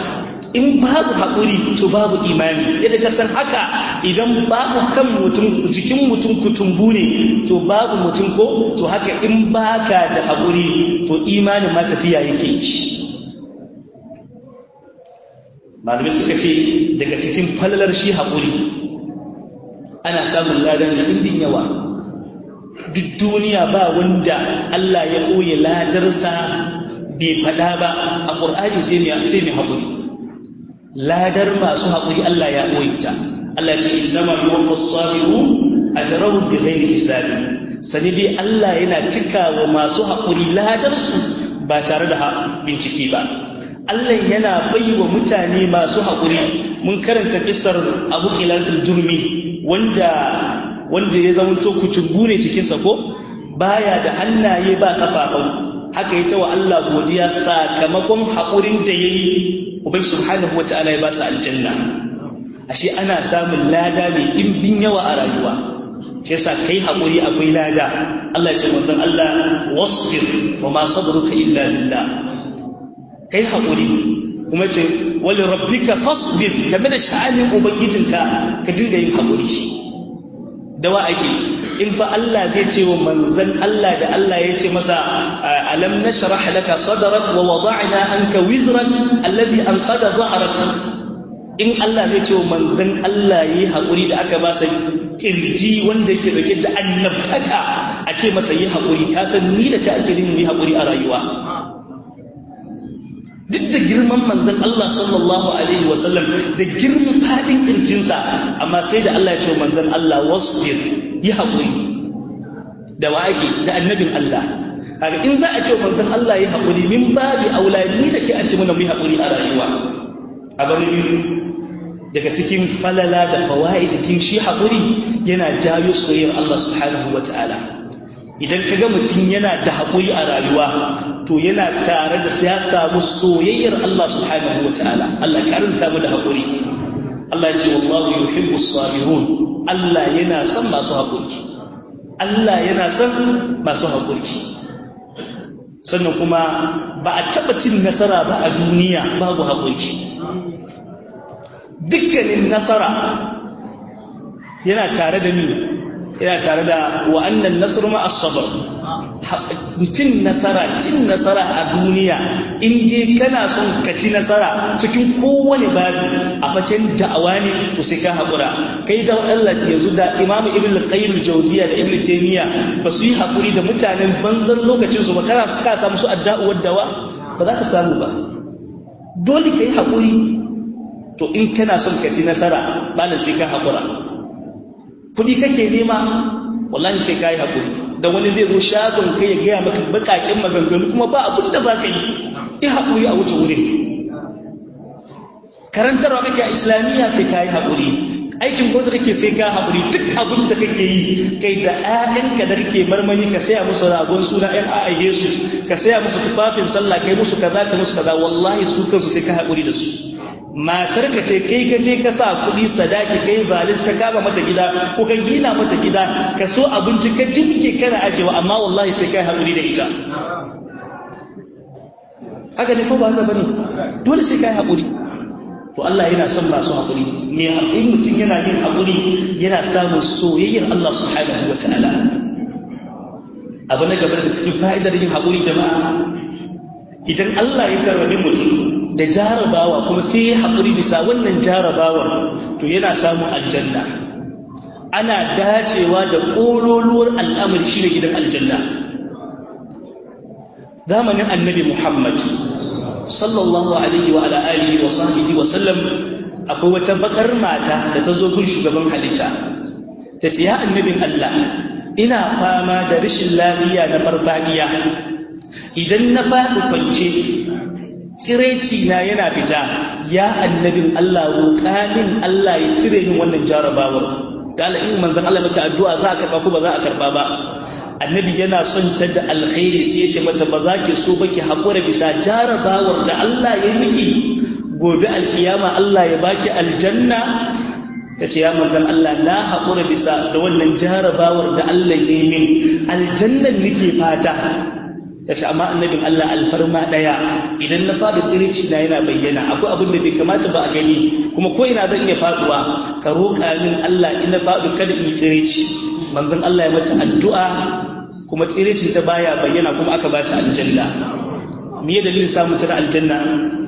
A: in babu haƙuri to babu imani yadda ka san haka idan babu kan mutum jikin mutum kutumbu ne to babu mutum ko to haka in baka da haƙuri to imanin ma tafiya yake yi malamai suka ce daga cikin falalar shi haƙuri ana samun ladan da ɗindin yawa duk duniya ba wanda Allah ya ɓoye ladarsa bai faɗa ba a ƙur'ani sai mai haƙuri ladar masu haƙuri Allah ya ɓoye ta Allah ce innama yuwaffa sabiru ajrahum bighairi hisabi sani dai Allah yana cika wa masu haƙuri ladarsu ba tare da bincike ba Allah yana bai wa mutane masu haƙuri mun karanta kisar Abu Khilal al-Jurmi wanda wanda ya zama to kucungu ne cikin sa ko baya da hannaye ba kafafan haka yace wa Allah godiya sakamakon haƙurin da yayi ubai subhanahu wataala ya ba su aljanna ashe ana samun lada ne in bin yawa a rayuwa shi yasa kai haƙuri akwai lada Allah ya ce manzon Allah wasbir wa ma sabruka illa billah kai haƙuri kuma ce wali rabbika fasbir game da sha'anin ubangijinka ka dinga yin haƙuri da wa ake in fa Allah zai ce wa manzan Allah da Allah ya ce masa alam nashrah laka sadrak wa wada'na anka wizrak alladhi anqada dhahrak in Allah zai ce wa manzan Allah yi haƙuri da aka ba sa kirji wanda yake dauke da annabtaka a ce masa yi haƙuri ka san ni da ka ake yin yi haƙuri a rayuwa duk da girman manzon Allah sallallahu alaihi wasallam da girman fadin kirjinsa amma sai da Allah ya ce manzon Allah wasbir yi haƙuri da wa ake da annabin Allah kaga in za a ce manzon Allah yi haƙuri min babi aulani da ke a ce mana mu yi haƙuri a rayuwa a biyu daga cikin falala da fawaidikin shi haƙuri yana jayo soyayyar Allah subhanahu wataala idan ka ga mutum yana da haƙuri a rayuwa to yana tare da ya samu soyayyar Allah subhanahu wa ta'ala Allah ka arzuta mu da haƙuri Allah ya ce wallahu yuhibbu sabirun Allah yana son masu haƙuri Allah yana son masu haƙuri sannan kuma ba a taɓa cin nasara ba a duniya babu haƙuri dukkanin nasara yana tare da ni yana tare da wa'annan nasru ma as-sabr cin nasara cin nasara a duniya in dai kana son ka ci nasara cikin kowane babi a faken da'awa ne to sai ka haƙura kai da Allah yanzu da Imam Ibn al-Qayyim al-Jawziyya da Ibn Taymiyyah ba su yi haƙuri da mutanen banzan lokacin su ba kana ka samu su adda'uwar dawa ba za ka samu ba dole ka yi haƙuri to in kana son ka ci nasara malam sai ka haƙura kuɗi kake nema wallahi sai ka yi haƙuri da wani zai zo shagon kai ya gaya maka baƙaƙen maganganu kuma ba abin da ba ka yi yi haƙuri a wuce wurin karantarwa kake a islamiyya sai ka yi haƙuri aikin gwamnati kake sai ka haƙuri duk abin da kake yi kai da ƴaƴanka da kake marmari ka saya musu ragon suna ƴan a'ayye su ka saya musu tufafin sallah kai musu kaza ka musu kaza wallahi su kansu sai ka haƙuri da su matar ka ce kai ka je ka sa kuɗi sadaki kai balis ka kama mata gida ko ka gina mata gida ka so abinci ka jibge kana ajewa amma wallahi sai kai haƙuri da ita haka ne ko ba haka bane dole sai kai haƙuri to Allah yana son masu haƙuri me in mutum yana yin haƙuri yana samun soyayyar Allah subhanahu wataala abu na gaba da cikin fa'idar yin haƙuri jama'a idan Allah ya tarrabe mutum da jarabawa kuma sai ya haƙuri bisa wannan jarabawar to yana samun aljanna ana dacewa da ƙololuwar al'amari shi da gidan aljanna zamanin annabi muhammad sallallahu alaihi wa alihi wa sahbihi wa sallam akwai wata bakar mata da ta zo gun shugaban halitta ta ce ya annabin allah ina fama da rashin lafiya na farfadiya idan na faɗi kwance tsiraici na yana fita ya annabin Allah roƙa min Allah ya cire min wannan jarabawar da Allah in manzon Allah mace addu'a za a karba ko ba za a karba ba annabi yana son ta da alkhairi sai ya ce mata ba za ki so ba ki haƙura bisa jarabawar da Allah ya miki gobe alkiyama Allah ya baki aljanna ta ce ya manzon Allah na haƙura bisa da wannan jarabawar da Allah ya yi min aljannan nake fata ta ce amma annabin Allah alfarma ɗaya idan na faɗi tsirici na yana bayyana akwai abin da bai kamata ba a gani kuma ko ina zan iya faɗuwa ka roƙa min Allah in na faɗi kada in yi tsirici manzon Allah ya mata addu'a kuma tsiricin ta baya bayyana kuma aka ba ta aljanna me ya dalilin samun ta da aljanna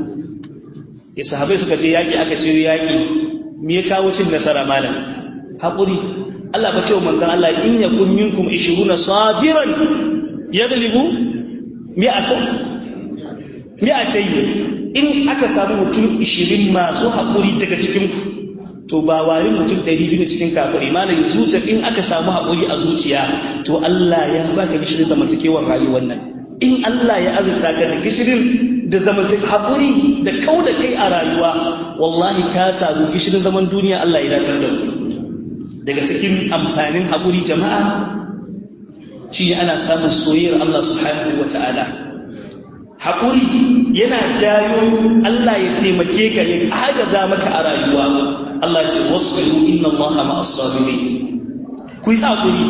A: ya sahabai suka je yaƙi aka ce yaƙi me ya kawo cin nasara malam haƙuri Allah ba ce wa manzon Allah in yakun minkum 20 sabiran yaglibu mi'akum mi'atayn in aka samu mutum 20 masu haƙuri daga cikin ku to ba wari mutum 200 cikin kafiri malam zuciya in aka samu haƙuri a zuciya to Allah ya baka gishirin zamantakewar rayuwar nan in Allah ya azurta ka da gishirin da zamantak haƙuri da kau da kai a rayuwa wallahi ka samu gishirin zaman duniya Allah ya datar da ku daga cikin amfanin haƙuri jama'a shi ana samun soyayyar Allah subhanahu wa ta'ala haƙuri yana jayo Allah ya taimake ka ya agaza maka a rayuwa Allah ce wasbiru inna Allah ma'as sabirin ku yi haƙuri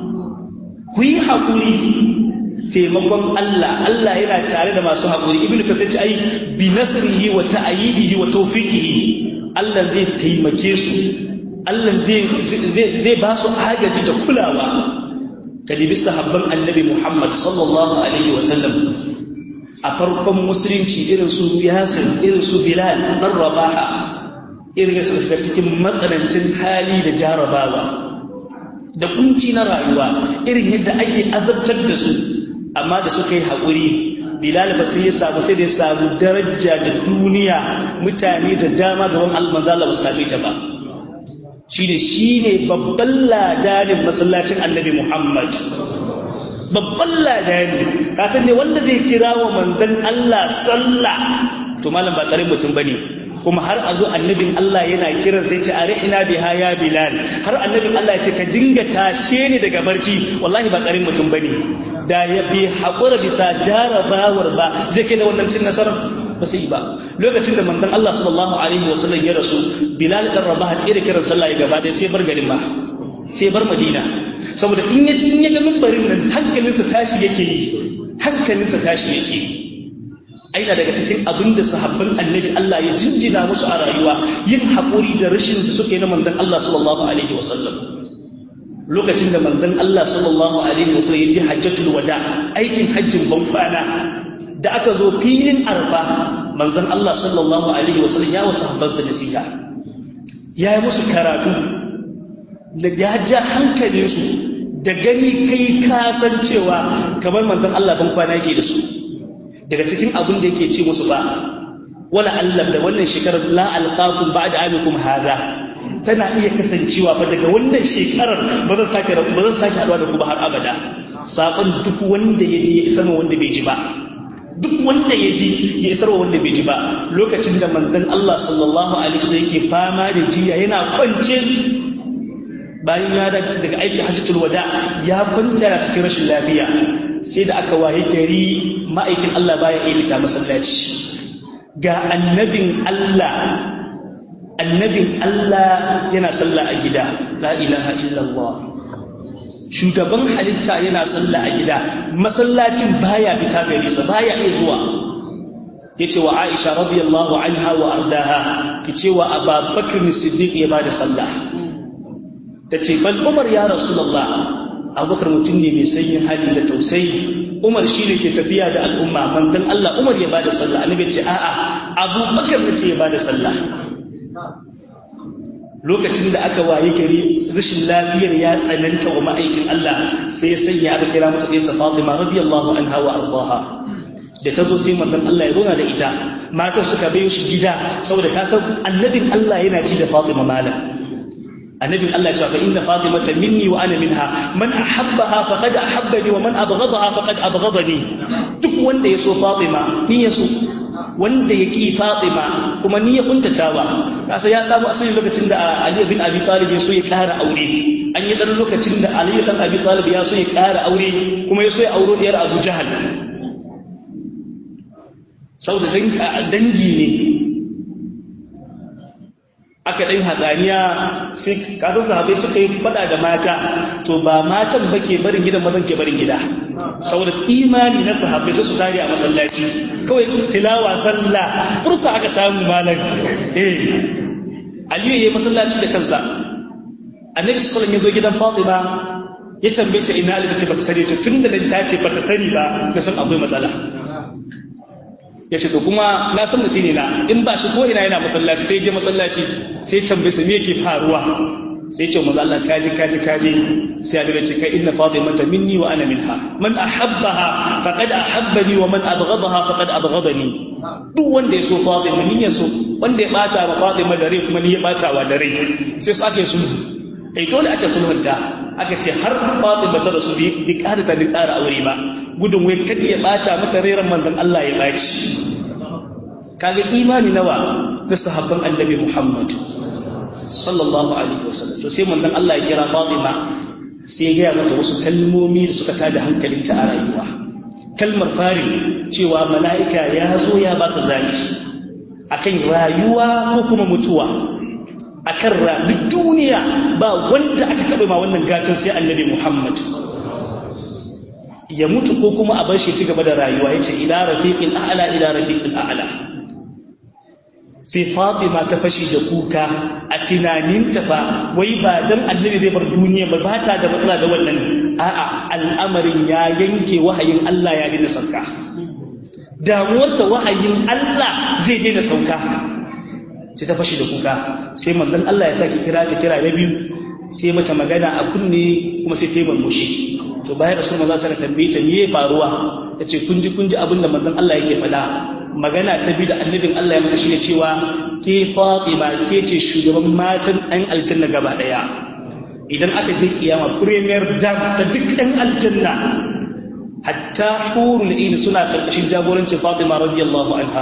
A: ku yi haƙuri taimakon Allah Allah yana tare da masu haƙuri ibnu kathir ce ai bi nasrihi wa ta'yidihi wa tawfiqihi Allah zai taimake su Allah zai ba su agaji da kulawa kalibi sahabban annabi Muhammad sallallahu alaihi wa sallam a farkon musulunci irin su Yasir irin su Bilal dan Rabaha irin su shiga cikin matsanancin hali da jarabawa da kunci na rayuwa irin yadda ake azabtar da su amma da suka yi haƙuri bilal ba sai ya samu sai da ya samu daraja da duniya mutane da dama gaban almanzala ba su same ta ba shine shine babban ladanin masallacin annabi muhammad babban ladani ka san ne wanda zai kira wa manzon Allah sallah to malam ba karin mutum bane kuma har a zo annabin Allah yana kiran sai ce arihna biha ya bilal har annabin Allah ya ce ka dinga tashe ni daga barci wallahi ba karin mutum bane da ya bi haƙura bisa jarabawar ba zai kai da wannan cin nasarar ba sai ba lokacin da manzon Allah sallallahu alaihi wasallam ya rasu bilal dan rabaha tsere kiran sallah ya gaba ɗaya sai bar garin ba sai bar madina saboda in ya in ya ga mimbarin nan hankalinsa tashi yake yi hankalinsa tashi yake yi aina daga cikin abin da sahabban annabi Allah ya jinjina musu a rayuwa yin haƙuri da rashin da suke na manzon Allah sallallahu alaihi wasallam lokacin da manzon Allah sallallahu alaihi wasallam ya je hajjatul wada aikin hajjin ban kwana da aka zo filin arfa manzon Allah sallallahu alaihi wasallam ya wasu sahabbansa nasiha ya yi musu karatu da ya ja hankalinsu da gani kai kasancewa kamar manzon Allah ban kwana yake da su daga cikin abin da yake ce musu ba wala Allah da wannan shekarar la alqakum ba'da amikum hada tana iya kasancewa fa daga wannan shekarar ba zan sake ba zan sake haɗuwa da ku ba har abada sakon duk wanda ya ji ya isar wanda bai ji ba duk wanda ya ji ya isar wanda bai ji ba lokacin da manzon Allah sallallahu alaihi wasallam yake fama da jiya yana kwance bayan ya daga aiki hajjatul wada ya kwanta cikin rashin lafiya sai da aka waye gari ma'aikin Allah baya iya fita masallaci ga annabin Allah annabin Allah yana sallah a gida la ilaha illallah shugaban halitta yana sallah a gida masallacin baya fita gare sa baya iya zuwa yace wa Aisha radiyallahu anha wa ardaha kice wa Abubakar Siddiq ya bada sallah tace bal Umar ya Rasulullah Abubakar mutum ne mai sanyin hali da tausayi Umar shi ne ke tafiya da al'umma manzon Allah Umar ya bada sallah annabi ce a'a Abubakar ne ce ya bada sallah lokacin da aka waye gari rashin lafiyar ya tsananta wa ma'aikin Allah sai ya sanya aka kira masa ɗaya Fatima radiyallahu anha wa ardaha da ta zo sai manzon Allah ya zauna da ita matan suka bayo shi gida saboda ka san annabin Allah yana ci da Fatima malam annabin Allah ya ce fa inna Fatimata minni wa ana minha man ahabbaha faqad ahabbani wa man abghadaha faqad abghadani duk wanda ya so Fatima ni ya so wanda ya ƙi Fatima kuma ni ya kuntatawa kasa ya samu asali lokacin da Ali bin Abi Talib ya so ya ƙara aure an yi ɗan lokacin da Ali bin Abi Talib ya so ya ƙara aure kuma ya so ya auro ɗiyar Abu Jahal saboda dangi ne aka ɗan hatsaniya sai kasan sahabai suka yi faɗa da mata to ba matan ba ke barin gidan mazan ke barin gida saboda imani na sahabai sai su tare a masallaci kawai tilawa sallah fursa aka samu malam eh aliyu yayi masallaci da kansa annabi sallallahu alaihi wasallam ya zo gidan fatima ya tambaye ta ina alibi ce ba ta sani ce tun da ta ce ba ta sani ba da san akwai matsala ya ce to kuma na san mutum ne na in ba shi ko ina yana masallaci sai je masallaci sai tambaye sa me yake faruwa sai ce manzo Allah kaji kaji kaji sai ya ce kai inna fatimata minni wa ana minha man ahabbaha faqad ahabbani wa man abghadaha faqad abghadani duk wanda ya so fatima ni ya so wanda ya bata wa fatima da rai kuma ni ya bata wa da rai sai su ake sulhu ai dole aka sulhunta aka ce har fatima ta rasu bi ƙara ta bi ƙara aure ba gudun wai kada ya bata mata rairan manzon Allah ya baci kaga imani nawa na sahabban annabi Muhammad sallallahu alaihi wasallam to sai manzon Allah ya kira Fatima sai ya gaya mata wasu kalmomi da suka tada hankalinta a rayuwa kalmar fari cewa mala'ika ya zo ya ba ta zabi akan rayuwa ko kuma mutuwa akan ra duk duniya ba wanda aka taɓa ma wannan gatan sai annabi Muhammad ya mutu ko kuma a bar shi ci gaba da rayuwa yace ila rafiqil a'la ila rafiqil a'la sai Fatima ta fashi da kuka a tunaninta fa wai ba dan annabi zai bar duniya ba ba ta da matsala da wannan a'a al'amarin ya yanke wahayin Allah ya daina sauka damuwarta wahayin Allah zai daina sauka sai ta fashi da kuka sai manzon Allah ya saki kira ta kira na biyu sai mata magana a kunne kuma sai ta yi murmushi to bayan rasul manzon saka tambaye ta me faruwa yace kun ji kun ji abin da manzon Allah yake faɗa magana ta bi da annabin Allah ya mata shine cewa ke Fatima ke ce shugaban matan ɗan aljanna gaba ɗaya idan aka je kiyama premier dam ta duk ɗan aljanna hatta hurul ain suna karkashin jagorancin Fatima radiyallahu anha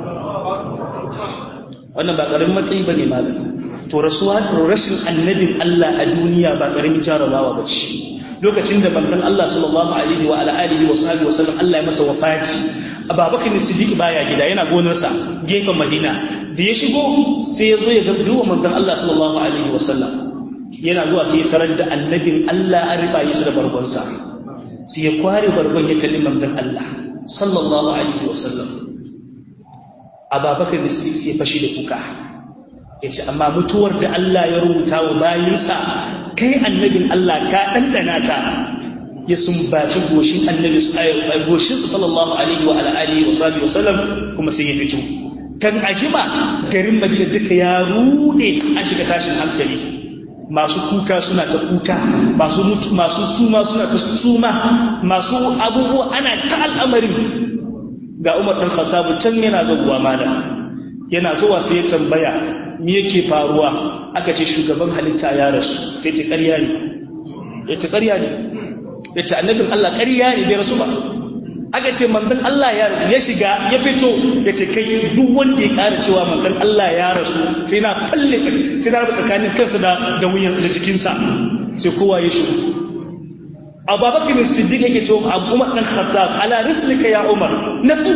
A: wannan ba karamin matsayi bane malam to rasuwa rashin annabin Allah a duniya ba karamin jarabawa bace lokacin da bandan Allah sallallahu alaihi wa ala alihi wa sahbihi wa sallam Allah ya masa wafati Abubakar Siddiq baya gida yana gonarsa gefen Madina da ya shigo sai ya zo ya ga duwa manzon Allah sallallahu alaihi wa sallam yana zuwa sai ya tarar da annabin Allah an riba yi da bargonsa sai ya kware bargon ya kalli manzon Allah sallallahu alaihi wa sallam Abubakar Siddiq sai ya fashi da kuka yace amma mutuwar da Allah ya rubuta wa bayinsa kai annabin Allah ka ɗanɗana ta ya sumbaci goshin annabi goshinsa sallallahu alaihi wa alihi wa sahbihi wasallam kuma sai ya fito kan ajima garin Madina duka ya rude an shiga tashin hankali masu kuka suna ta kuka masu mutu masu suma suna ta suma masu abubuwa ana ta al'amarin ga Umar dan Khattab can yana zuwa malam yana zuwa sai ya tambaya me yake faruwa aka ce shugaban halitta ya rasu sai ce ƙarya ne ya ce ƙarya ne ya ce annabin Allah ƙarya ne bai rasu ba aka ce manzon Allah ya rasu ya shiga ya fito ya ce kai duk wanda ya ƙara cewa manzon Allah ya rasu sai na falle sai na raba tsakanin kansa da da wuyan da jikinsa sai kowa ya shigo Abubakar Siddiq yake cewa Abu Umar dan Khattab ala rislika ya Umar nafu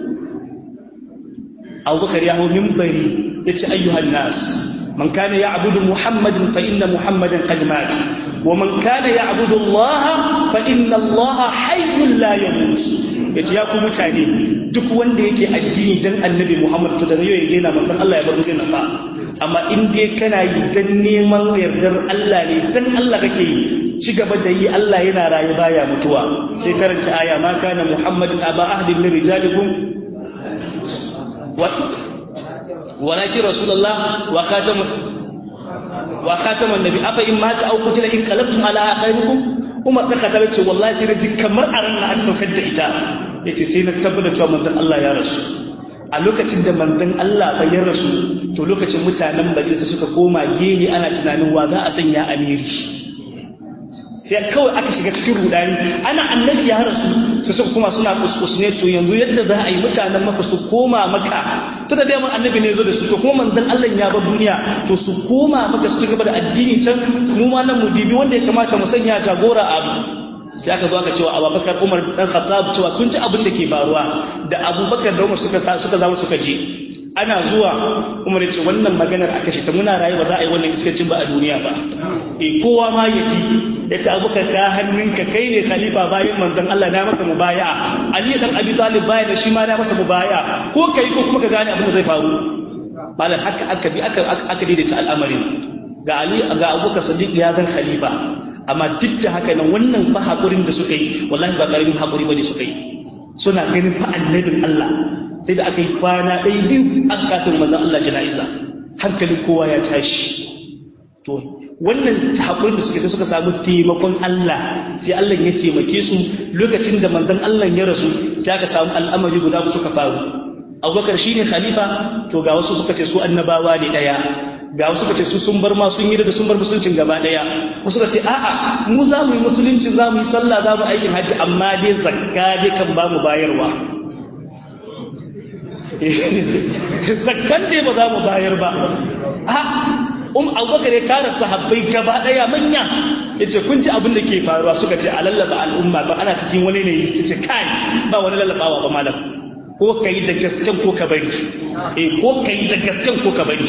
A: Abubakar ya hau minbari yace ayyuhan nas man kana ya'budu muhammadan fa inna muhammadan qad mat wa man kana ya'budu allaha fa inna allaha hayyun la yamut yace ya ku mutane duk wanda yake addini dan annabi muhammad to daga yau ya gina manzon Allah ya bar duniya fa amma in dai kana yi dan neman yardar Allah ne dan Allah kake yi ci gaba da yi Allah yana rayu baya mutuwa sai karanta aya ma kana muhammadin aba ahdin min rijalikum ولكن رسول الله وخاتم وخاتم النبي أفا إن مات أو قتل إن قلبتم على أعقابكم Umar da Khattab ce wallahi sai na ji kamar a ran aka saukar da ita yace sai na tabbata cewa manzon Allah ya rasu a lokacin da manzon Allah bai ya rasu to lokacin mutanen majalisa suka koma gehe ana tunanin wa za a sanya amiri sai kawai aka shiga cikin rudani ana annabi ya rasu su suka kuma suna kuskus ne to yanzu yadda za a yi mutanen maka su koma maka ta da daman annabi ne zo da su to kuma manzon Allah ya bar duniya to su koma maka su ci gaba da addini can mu ma nan mu dibi wanda ya kamata mu sanya jagora abu sai aka zo aka cewa Abubakar Umar dan Khattab cewa kun ji abin da ke faruwa da Abubakar da Umar suka suka zama suka je ana zuwa umar ya ce wannan maganar a kashe ta muna rayu ba za a yi wannan iskancin ba a duniya ba e kowa ma ya ji ya ce abubakar ka hannunka kai ne khalifa bayan manzon Allah na maka mubaya'a Ali dan Abi Talib baya da shi ma na masa mubaya'a ko kai ko kuma ka gane abin da zai faru malam haka aka bi aka aka daidaita al'amarin ga Ali ga Abubakar Siddiq ya zan khalifa amma duk da haka nan wannan fa hakurin da suka yi wallahi ba karamin hakuri bane suka yi suna ganin fa annabin Allah sai da aka yi kwana ɗaya biyu an kasa manzon Allah jana'iza hankalin kowa ya tashi to wannan haƙurin da suke sai suka samu taimakon Allah sai Allah ya taimake su lokacin da manzon Allah ya rasu sai aka samu al'amari guda suka faru Abubakar shine khalifa to ga wasu suka ce su annabawa ne daya ga wasu suka ce su sun bar ma sun yi da sun bar musuluncin gaba daya wasu suka ce a'a mu za mu yi musulunci za mu yi sallah za mu aikin hajji amma dai zakka dai kan ba mu bayarwa zakkan dai ba za mu bayar ba a um abubakar ya tara sahabbai gaba daya manya ya ce kun ji abin da ke faruwa suka ce a lallaba al'umma ba ana cikin wani ne ta ce kai ba wani lallabawa ba malam ko ka yi da gasken ko ka bari eh ko ka yi da gasken ko ka bari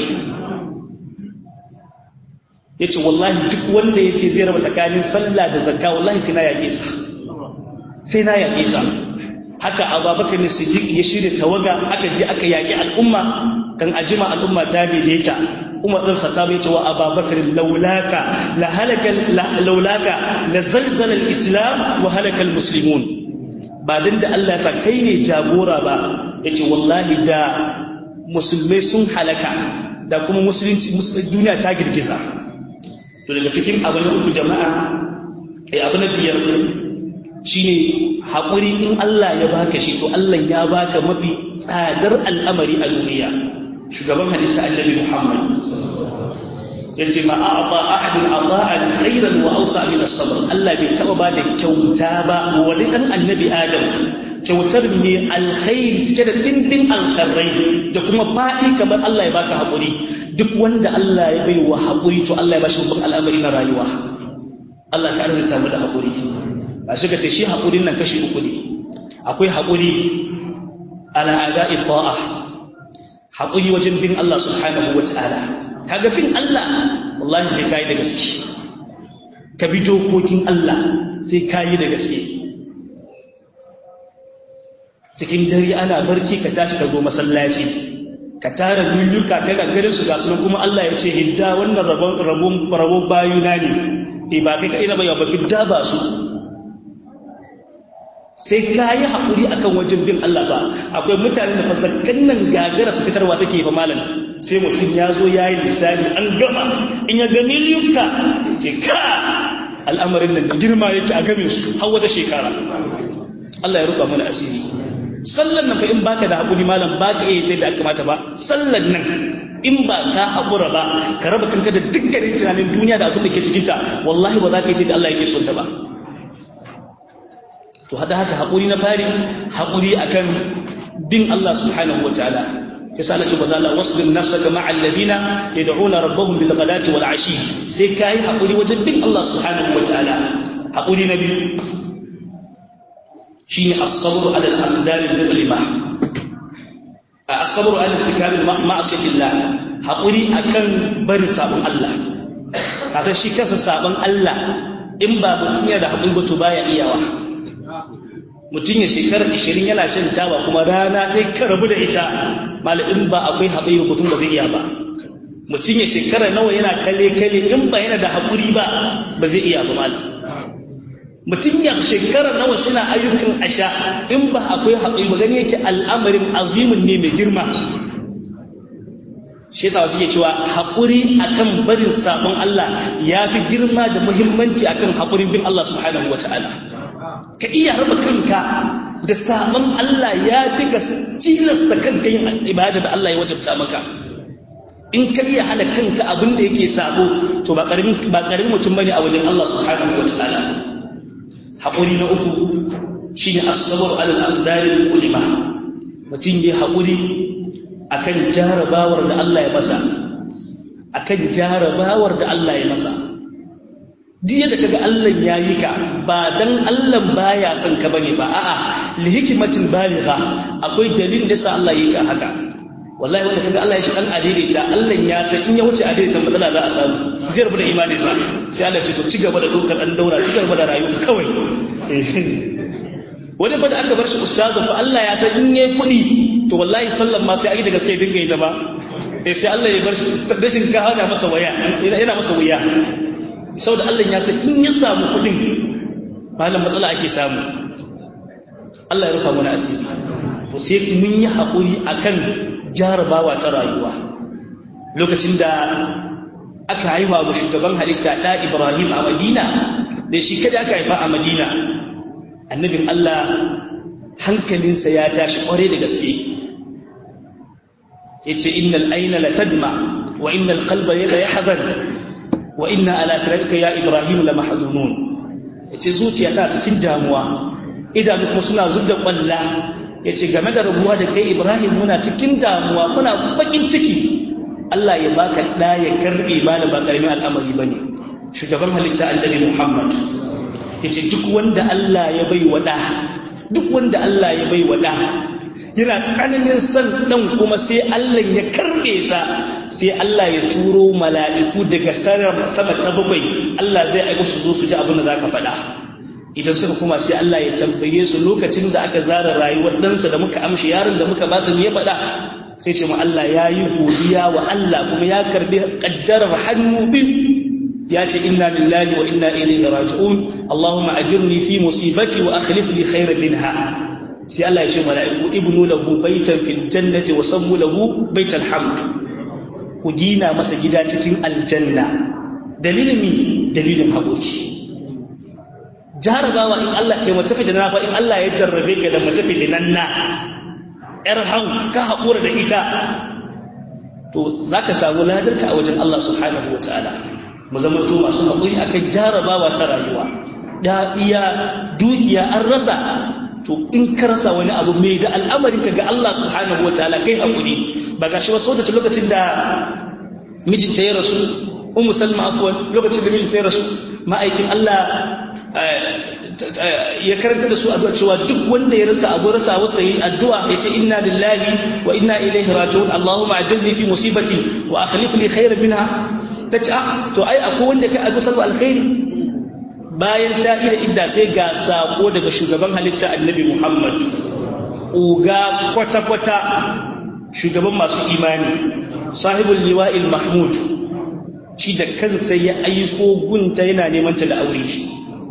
A: ya ce wallahi duk wanda ya ce zai raba tsakanin sallah da zakka wallahi sai na yaƙe sa sai na yaƙe sa haka ababakar ne siddiq ya shirya tawaga aka je aka yaƙi al'umma kan ajima al'umma ta daidaita umar ɗin khattab ya ce wa ababakar laulaka la halaka laulaka la zalzala al-islam wa halaka al-muslimun ba dan da Allah ya sa kai ne jagora ba yace wallahi da musulmai sun halaka da kuma musulunci duniya ta girgiza to daga cikin abu na uku jama'a ai abu na biyar shine haƙuri in Allah ya baka shi to Allah ya baka mafi tsadar al'amari a duniya shugaban hadisi annabi Muhammad yace ma a'ta ahadun ata'an khairan wa awsa min as-sabr Allah bai taba ba da kyauta ba wani dan annabi Adam kyautar ne alkhairi cike da dimbin alkhairai da kuma faɗi kamar Allah ya baka haƙuri duk wanda Allah ya bai wa haƙuri to Allah ya bashi babban al'amari na rayuwa Allah ka arzuta mu da haƙuri ba shi ka ce shi haƙurin nan kashi uku ne akwai haƙuri ala ada'i ta'a haƙuri wajen bin Allah subhanahu wa ta'ala kaga bin Allah wallahi sai kai da gaske ka bi dokokin Allah sai kai da gaske cikin dare ana barci ka tashi ka zo masallaci ka tara milluka ta gangarin su ga sunan kuma Allah ya ce hidda wannan rabon rabon rabon bayuna ne eh ba kai ka ina ba ya ba hidda ba su sai ka yi haƙuri akan wajen bin Allah ba akwai mutane da fasakkan nan gagara su fitarwa take fa malam sai mutum ya zo ya yi lissafi an gama in ya ga miliyuka ce ka al'amarin nan da girma yake a game su har wata shekara Allah ya ruba mana asiri sallan nan fa in baka da haƙuri malam baka iya da aka kamata ba sallan nan in ba ka haƙura ba ka raba kanka da dukkanin tunanin duniya da abin da ke cikinta wallahi ba za ka yi da Allah yake son ta ba to hada haka haƙuri na fari haƙuri akan bin Allah subhanahu wa ta'ala yasa Allah ce bazala wasbir nafsaka ma'a alladhina yad'una rabbahum bil ghadati wal ashi sai kai haƙuri wajen bin Allah subhanahu wa ta'ala haƙuri na biyu shine as-sabr ala al-aqdar al-mu'lima as-sabr ala irtikab ma'asiyatillah haƙuri akan bari sabon Allah kaga shi kansa sabon Allah in ba mutum ya da haƙuri ba to baya iyawa mutum ya shekarar ishirin yana shan taba kuma rana ɗaya ka rabu da ita malamin ba akwai haɓari mutum ba zai iya ba mutum ya shekara nawa yana kale kale in ba yana da haƙuri ba ba zai iya ba malam mutum ya shekara nawa suna ayyukan asha in ba akwai haƙuri ba gani yake al'amarin azimin ne mai girma shi yasa wasu ke cewa haƙuri akan barin sabon Allah ya fi girma da muhimmanci akan haƙurin bin Allah subhanahu wa ta'ala ka iya raba kanka da sabon Allah ya fi ka tilasta kanka yin ibada da Allah ya wajabta maka in ka iya hana kanka abin da yake sabo to ba karamin ba karamin mutum bane a wajen Allah subhanahu wataala haƙuri na uku shine as-sabr ala al-aqdar al-ulima mutum ya haƙuri akan jarabawar da Allah ya masa akan jarabawar da Allah ya masa duk da kaga Allah ya yi ka ba dan Allah baya son ka bane ba a'a li hikmatin baligha akwai dalilin da sa Allah yi ka haka wallahi wanda kaga Allah ya shi dan adaidaita Allah ya san in ya wuce adaidaita matsala za a samu zai rabu da imani sa sai Allah ya ce to ci gaba da dokar dan daura ci gaba da rayuwa kawai wani ba da aka bar shi ustazu fa Allah ya san in yayi kuɗi to wallahi sallan ma sai a yi da gaske dinga yi ta ba sai Allah ya bar shi rashin ka hana masa waya yana masa wuya saboda Allah ya san in ya samu kuɗin malam matsala ake samu Allah ya rufa mana asiri to sai mun yi haƙuri akan jarabawa ta rayuwa lokacin da aka haifa wa shugaban halitta ɗa Ibrahim a Madina da shi kada aka haifa a Madina annabin Allah hankalinsa ya tashi ƙware da gaske yace innal ayna la tadma wa innal qalba la yahzan wa inna ala firaqika ya Ibrahim la mahzunun yace zuciya ta cikin damuwa idanu kuma suna zubda kwalla yace game da rabuwa da kai Ibrahim muna cikin damuwa muna bakin ciki Allah ya baka da ya karbe ba da ba karamin al'amari bane shugaban halitta annabi Muhammad yace duk wanda Allah ya bai wa da duk wanda Allah ya bai wa da yana tsananin son dan kuma sai Allah ya karbe sa sai Allah ya turo mala'iku daga sama ta bakwai Allah zai aika su zo su ji abin da zaka faɗa idan suka kuma sai Allah ya tambaye su lokacin da aka zara rayuwar ɗansa da muka amshi yaron da muka ba su ya faɗa sai ce mu Allah ya yi godiya wa Allah kuma ya karbi ƙaddarar hannu biyu ya ce inna lillahi wa inna ilaihi raji'un Allahumma ajirni fi musibati wa akhlif li khairan minha sai Allah ya ce mala'iku ibnu lahu baitan fil jannati wa sammu lahu baital hamd ku gina masa gida cikin aljanna dalilin mi dalilin haƙuri jarabawa in Allah kai mace fitina fa in Allah ya jarrabe ka da mace fitinan na yar hau ka haƙura da ita to zaka samu ladarka a wajen Allah subhanahu wataala mu zama to masu haƙuri akan jarabawa ta rayuwa da iya dukiya an rasa to in ka rasa wani abu mai da al'amarin ka ga Allah subhanahu wataala kai haƙuri ba gashi wasu da lokacin da mijinta ya rasu ummu salma afwan lokacin da mijinta ya rasu ma'aikin Allah ya karanta da su addu'a cewa duk wanda ya rasa abu rasa wasa yi addu'a ya ce inna lillahi wa inna ilaihi raji'un Allahumma ajilni fi musibati wa akhlif li khairan minha tace ah to ai akwai wanda kai abu sallu alkhairi bayan ta ida idda sai ga sako daga shugaban halitta annabi Muhammad uga kwata kwata shugaban masu imani sahibul liwa'il mahmud shi da kansa ya aiko gunta yana neman ta da aure shi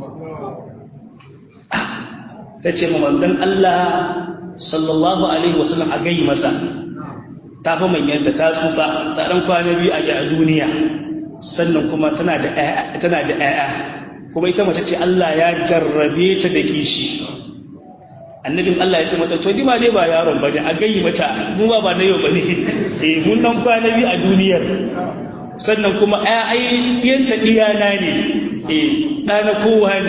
A: ta ce ma manzon Allah sallallahu alaihi wasallam a gai masa ta fa manyanta ta tsufa ta dan kwana biyu a a duniya sannan kuma tana da ƴaƴa tana da ƴaƴa kuma ita mace ce Allah ya jarrabe ta da kishi annabin Allah ya ce mata to ma dai ba yaron bane a gai mata mu ba ba na yau bane eh mun dan kwana biyu a duniyar sannan kuma ai yanka diyana ne eh ɗana kowa ne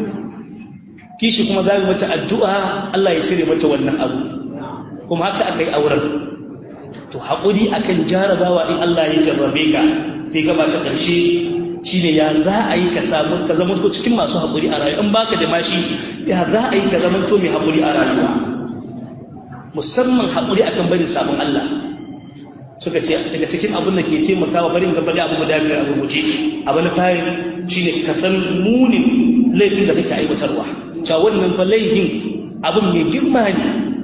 A: kishi kuma za mu mata addu'a Allah ya cire mata wannan abu kuma haka aka yi auren to haƙuri akan jarabawa in Allah ya jarrabe ka sai gaba ta ƙarshe shine ya za a yi ka samu ka zama to cikin masu haƙuri a rayuwa in baka da mashi ya za a yi ka zama to mai haƙuri a rayuwa musamman haƙuri akan barin sabon Allah suka ce daga cikin abin da ke taimakawa barin gaba da abu guda biyar abu guje abu na fari shine ka san munin laifin da kake aiwatarwa cewa wannan fa laifin abin mai girma ne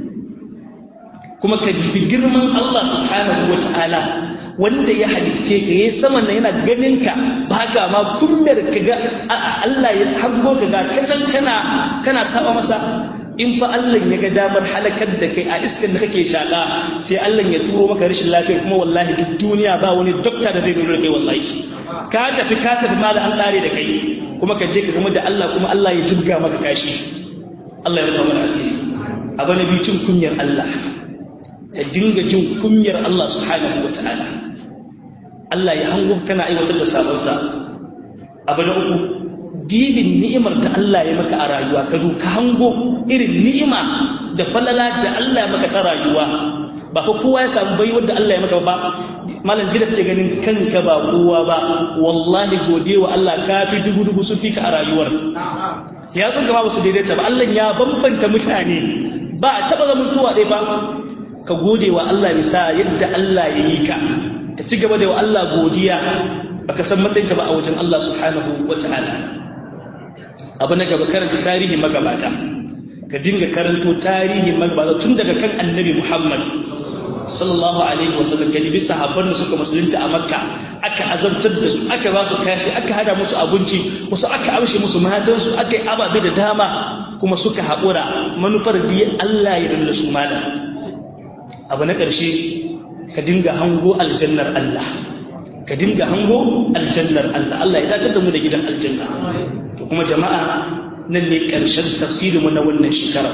A: kuma ka jibi girman Allah subhanahu wa ta'ala wanda ya halicce ka yayi saman nan yana ganin ka ba ka ma kummar ka ga Allah ya hango ka ga kacan kana kana saba masa in fa Allah ya ga damar halakar da kai a iskan da kake shaka sai Allah ya turo maka rashin lafiya kuma wallahi duk duniya ba wani dokta da zai nuna da kai wallahi ka tafi ka tafi ma da an kare da kai kuma ka je ka gama da Allah kuma Allah ya jibga maka kashi Allah ya rufa mana asiri abu na biyu cin kunyar Allah ta dinga jin kunyar Allah subhanahu wa ta'ala Allah ya hango kana aiwatar da sabonsa abu na uku dibin ni'imar da Allah ya maka a rayuwa ka ka hango irin ni'ima da falala da Allah ya maka ta rayuwa ba fa kowa ya samu bai wanda Allah ya maka ba malam jida ke ganin kanka ba kowa ba wallahi gode wa Allah ka fi dubu dubu sun fi ka a rayuwar ya tsunga ba su daidaita ba Allah ya bambanta mutane ba a taba zaman tuwa ɗaya ba ka gode wa Allah bisa yadda Allah ya yi ka ka ci gaba da wa Allah godiya baka san matsayinka ba a wajen Allah subhanahu wata'ala abu na gaba karanta tarihin magabata ka dinga karanto tarihin magabata tun daga kan annabi Muhammad sallallahu alaihi wasallam ka dibi sahabban da suka musulunta a makka aka azabtar da su aka ba su kashi aka hada musu abinci wasu aka amshe musu matansu aka yi ababe da dama kuma suka haƙura manufar da Allah ya randa su mana abu na ƙarshe ka dinga hango aljannar Allah ka dinga hango aljannar Allah Allah ya dace da mu da gidan aljanna to kuma jama'a nan ne ƙarshen tafsirinmu na wannan shekara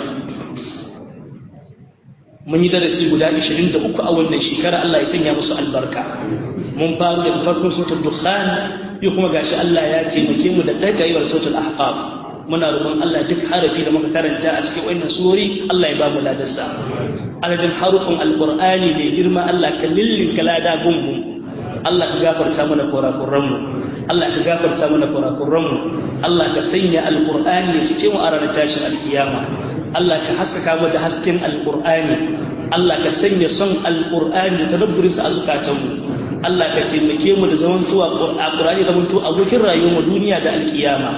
A: mun yi darasi guda 23 a wannan shekara Allah ya sanya musu albarka mun faru daga farkon sautul dukhan yau kuma gashi Allah ya taimake mu da kaikaiwar sautul ahqaf muna roƙon Allah duk harafi da muka karanta a cikin wannan surori Allah ya ba mu ladarsa adadin harufin alqur'ani mai girma Allah ka lillin kalada gungun Allah ka gafarta mana kurakuran mu Allah ka gafarta mana kurakuran mu Allah ka sanya alqur'ani ya cice mu a ranar tashin alkiyama Allah ka haskaka mu da hasken alqur'ani Allah ka sanya son alqur'ani da tadabburinsa a zukatanmu Allah ka taimake mu da zamantuwa Qur'ani da zamantu abokin rayuwar mu duniya da alkiyama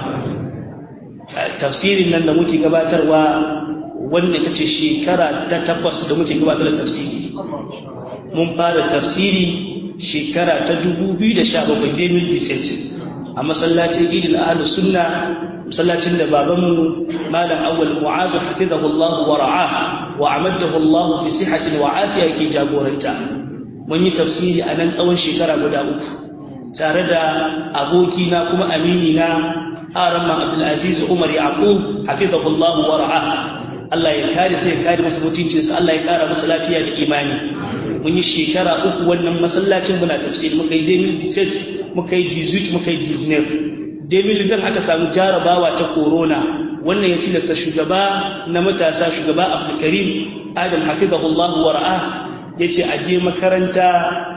A: tafsirin nan da muke gabatarwa wannan ita ce shekara ta takwas da muke gabatar da tafsiri mun fara tafsiri shekara ta 2017 2017 a masallacin idil ahlus sunna masallacin da babanmu malam awwal mu'azu hafizahullahu wa ra'ah wa amadahu Allah bi sihhatin wa afiya ke jagoranta mun yi tafsiri a nan tsawon shekara guda uku tare da abokina kuma amini na aramma abdulaziz umar yaqub hafizahullahu wa ra'ah Allah ya kare sai ya kare masa mutuncinsa Allah ya kara masa lafiya da imani mun yi shekara uku wannan masallacin muna tafsiri muka yi 2017 muka yi 18 muka yi 19 2020 aka samu jarabawa ta corona wannan ya tilasta shugaba na matasa shugaba abdulkarim adam hafizahullahu wa ra'ah ya ce a je makaranta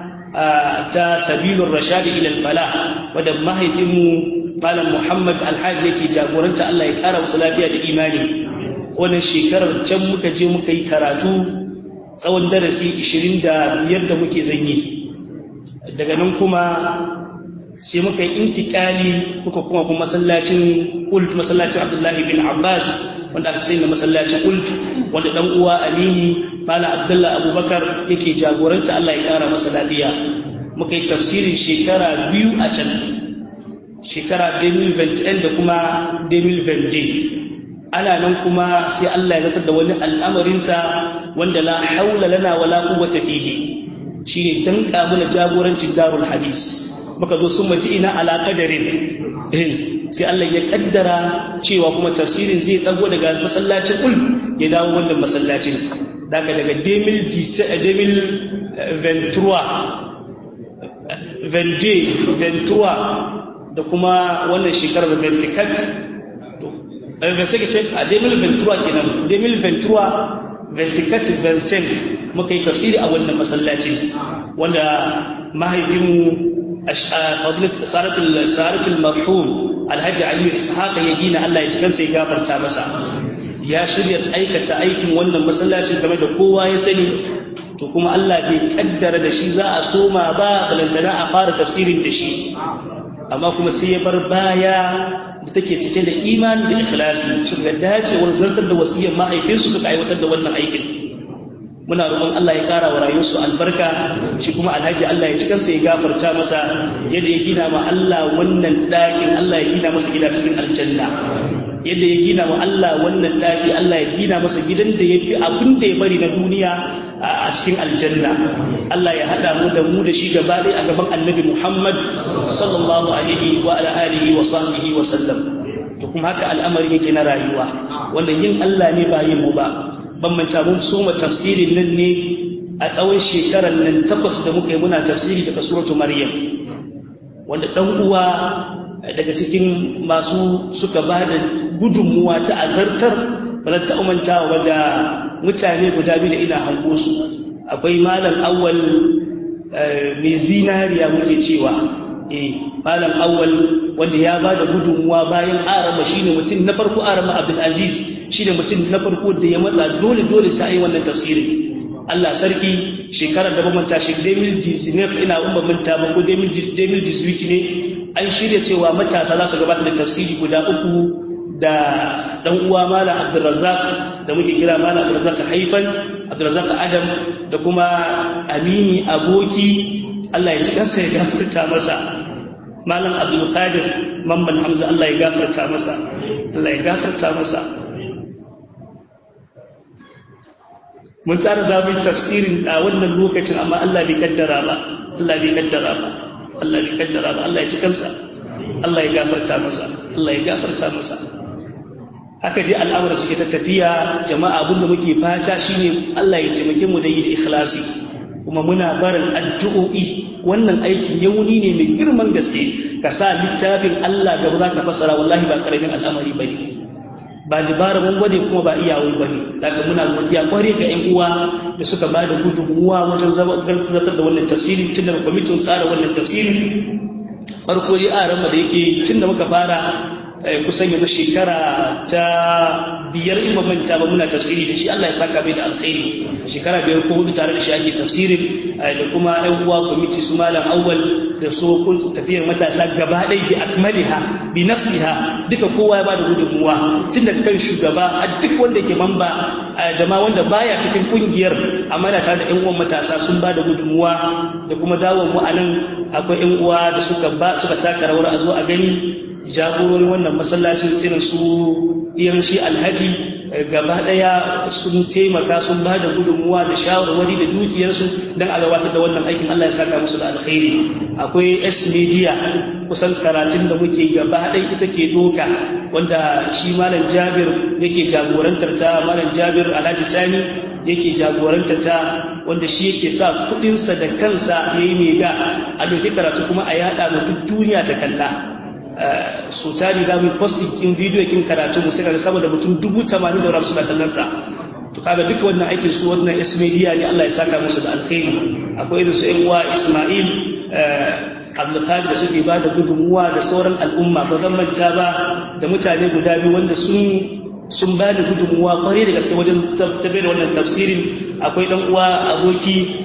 A: ta sabilun rashadi ilal falah wadda mahaifinmu malam muhammad alhaji yake jagoranta allah ya kara wasu lafiya da imani wannan shekarar can muka je muka yi karatu tsawon darasi 25 da muke zanyi daga nan kuma sai muka yi intikali muka kuma kuma masallacin ult masallacin abdullahi bin abbas wanda aka sai na masallacin ult wanda dan uwa amini malam abdullah abubakar yake jagoranta allah ya kara masa lafiya muka yi tafsirin shekara biyu a can shekara 2021 da kuma 2020 ana nan kuma sai allah ya zartar da wani al'amarinsa wanda la haula lana wala quwwata fihi shine danka mana jagorancin darul hadis muka zo sun maji ina ala qadarin sai Allah ya kaddara cewa kuma tafsirin zai dago daga masallacin ul ya dawo wannan masallacin daga daga 2023 da kuma wannan shekarar venticat to da sai ka ce a 2023 kenan 2023 venticat vincent muka yi tafsiri a wannan masallacin wanda mahaifinmu فضيلة سارة سارة المرحوم الحاج علي إسحاق يجينا الله يتكن سي غفر تامسا يا شريعة أيكة أيكم وانا مسلاتي كما da kowa ya sani to kuma Allah bai kaddara da shi za a soma ba balantana a fara tafsirin da shi amma kuma sai ya bar baya da take cike da imani da ikhlasi su ga dacewar zartar da wasiyar mahaifinsu suka aiwatar da wannan aikin muna roƙon Allah ya ƙara wa rayuwarsu albarka shi kuma alhaji Allah ya ci kansa ya gafarta masa yadda ya gina ma Allah wannan ɗakin Allah ya gina masa gida cikin aljanna yadda ya gina wa Allah wannan ɗaki Allah ya gina masa gidan da ya fi abin da ya bari na duniya a cikin aljanna Allah ya haɗa mu da mu da shi gaba ɗaya a gaban annabi Muhammad sallallahu alaihi wa ala alihi wa sahbihi wa sallam to kuma haka al'amari yake na rayuwa wannan yin Allah ne ba yin mu ba ban manta mun soma tafsirin nan ne a tsawon shekarar nan takwas da muka yi muna tafsiri daga suratu maryam wanda dan uwa daga cikin masu suka ba da gudunmuwa ta azartar ba ta umantawa da mutane guda biyu da ina hango su akwai malam awwal mai zinariya muke cewa eh malam awwal wanda ya ba da gudunmuwa bayan arama shine mutum na farko arama abdul aziz shine mutum na farko da ya matsa dole dole sai yi wannan tafsirin Allah sarki shekarar da manta shi 2019 ina umma manta ba ko 2018 ne an shirya cewa matasa za su gabatar da tafsiri guda uku da dan uwa malam Abdulrazzaq da muke kira malam Abdulrazzaq Haifan Abdulrazzaq Adam da kuma Amini aboki Allah ya ji kansa ya gafarta masa malam Abdul Qadir Mamman Hamza Allah ya gafarta masa Allah ya gafarta masa mun tsara da mu tafsirin a wannan lokacin amma Allah bai kaddara ba Allah bai kaddara ba Allah bai kaddara ba Allah ya ci kansa Allah ya gafarta masa Allah ya gafarta masa haka je al'amura suke ta tafiya jama'a abinda muke fata shine Allah ya taimake mu da yi da ikhlasi kuma muna barin addu'o'i wannan aikin yauni ne mai girman gaske ka sa littafin Allah gaba za ka fassara wallahi ba karamin al'amari bane ba dibara mun gwade kuma ba iyawun bane daga muna godiya kware ga ƴan uwa da suka ba da gudunmuwa wajen zartar da wannan tafsiri tun daga kwamitin tsara wannan tafsiri farko dai a rama da yake tun da muka fara kusan yanzu shekara ta biyar in manta ba muna tafsiri da shi Allah ya saka mai da alkhairi shekara biyar ko hudu tare da shi ake tafsirin da kuma ɗan uwa kwamiti su malam awwal da so tafiyar matasa gaba ɗaya bi akmaliha bi nafsiha duka kowa ya bada gudunmuwa tun daga kan shugaba a duk wanda ke mamba da ma wanda baya cikin kungiyar amma da tare da ƴan uwan matasa sun bada gudunmuwa da kuma dawon mu anan akwai ƴan uwa da suka ba suka taka rawar a zo a gani jagororin wannan masallacin irin su irin shi alhaji gaba daya sun taimaka sun ba da gudunmuwa da shawarwari da dukiyarsu don a gabatar da wannan aikin Allah ya saka musu da alkhairi akwai s media kusan karatun da muke gaba ɗaya ita ke doka wanda shi malam jabir yake jagorantar ta malam jabir alhaji sani yake jagorantar ta wanda shi yake sa kuɗinsa da kansa ya yi mai ga a doki karatu kuma a yaɗa ma duk duniya ta kalla su tari za mu post din video kin karatu mu sai kaga sama da mutum dubu tamanin da suna kallon sa to kaga duka wannan aikin su wannan S media ne Allah ya saka musu da alkhairi akwai irin su ƴan uwa Ismail Abdulkadir da suke ba da gudunmuwa da sauran al'umma ba zan manta ba da mutane guda biyu wanda sun sun ba da gudunmuwa kwarai da gaske wajen tabbatar da wannan tafsirin akwai dan uwa aboki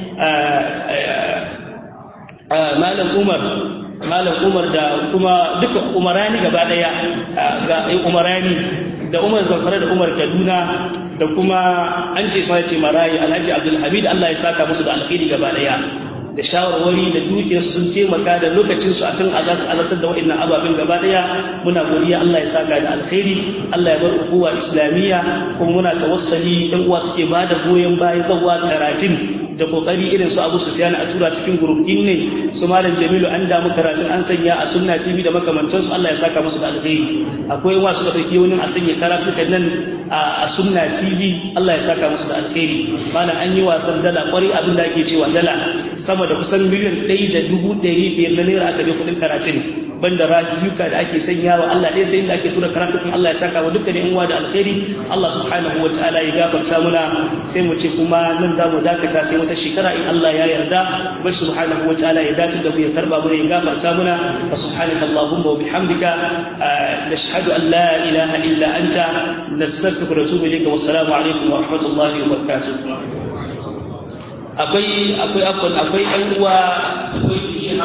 A: Malam Umar malam umar da kuma duka umarani gaba daya ga umarani da umar zamfara da umar kaduna da kuma an ce sai ce marayi alhaji abdulhamid allah ya saka musu da alkhairi gaba daya da shawarwari da dukiyarsu sun taimaka da lokacinsu akan azartar da waɗannan ababen gaba daya muna godiya allah ya saka da alkhairi allah ya bar uhuwa islamiyya kuma muna tawassali ɗan uwa suke ba da goyon baya zawa karatun da kokari irin su Abu Sufyan a tura cikin gurbin ne su Malam Jamilu an damu karatun an sanya a Sunna TV da makamantansu Allah ya saka musu da alheri akwai wasu da dauki wani a sanya karatu nan a Sunna TV Allah ya saka musu da alheri malam an yi wasan dala kwari abin da ake cewa dala sama da kusan miliyan ɗaya da dubu ɗari biyar na naira aka bi kuɗin karatun banda rayuka da ake sanyawa Allah ɗaya sai inda ake tura karatun Allah ya saka wa dukkan yan uwa da alheri Allah subhanahu wa ta'ala ya gafarta muna sai mu ce kuma nan da mu dakata sai wata shekara in Allah ya yarda bai subhanahu wa ta'ala ya dace da mu ya karba mu ya gafarta muna fa subhanaka allahumma wa bihamdika nashhadu an la ilaha illa anta nastaghfiruka wa natubu ilayka wassalamu alaikum wa rahmatullahi wa barakatuh akwai akwai afwan akwai ɗan uwa akwai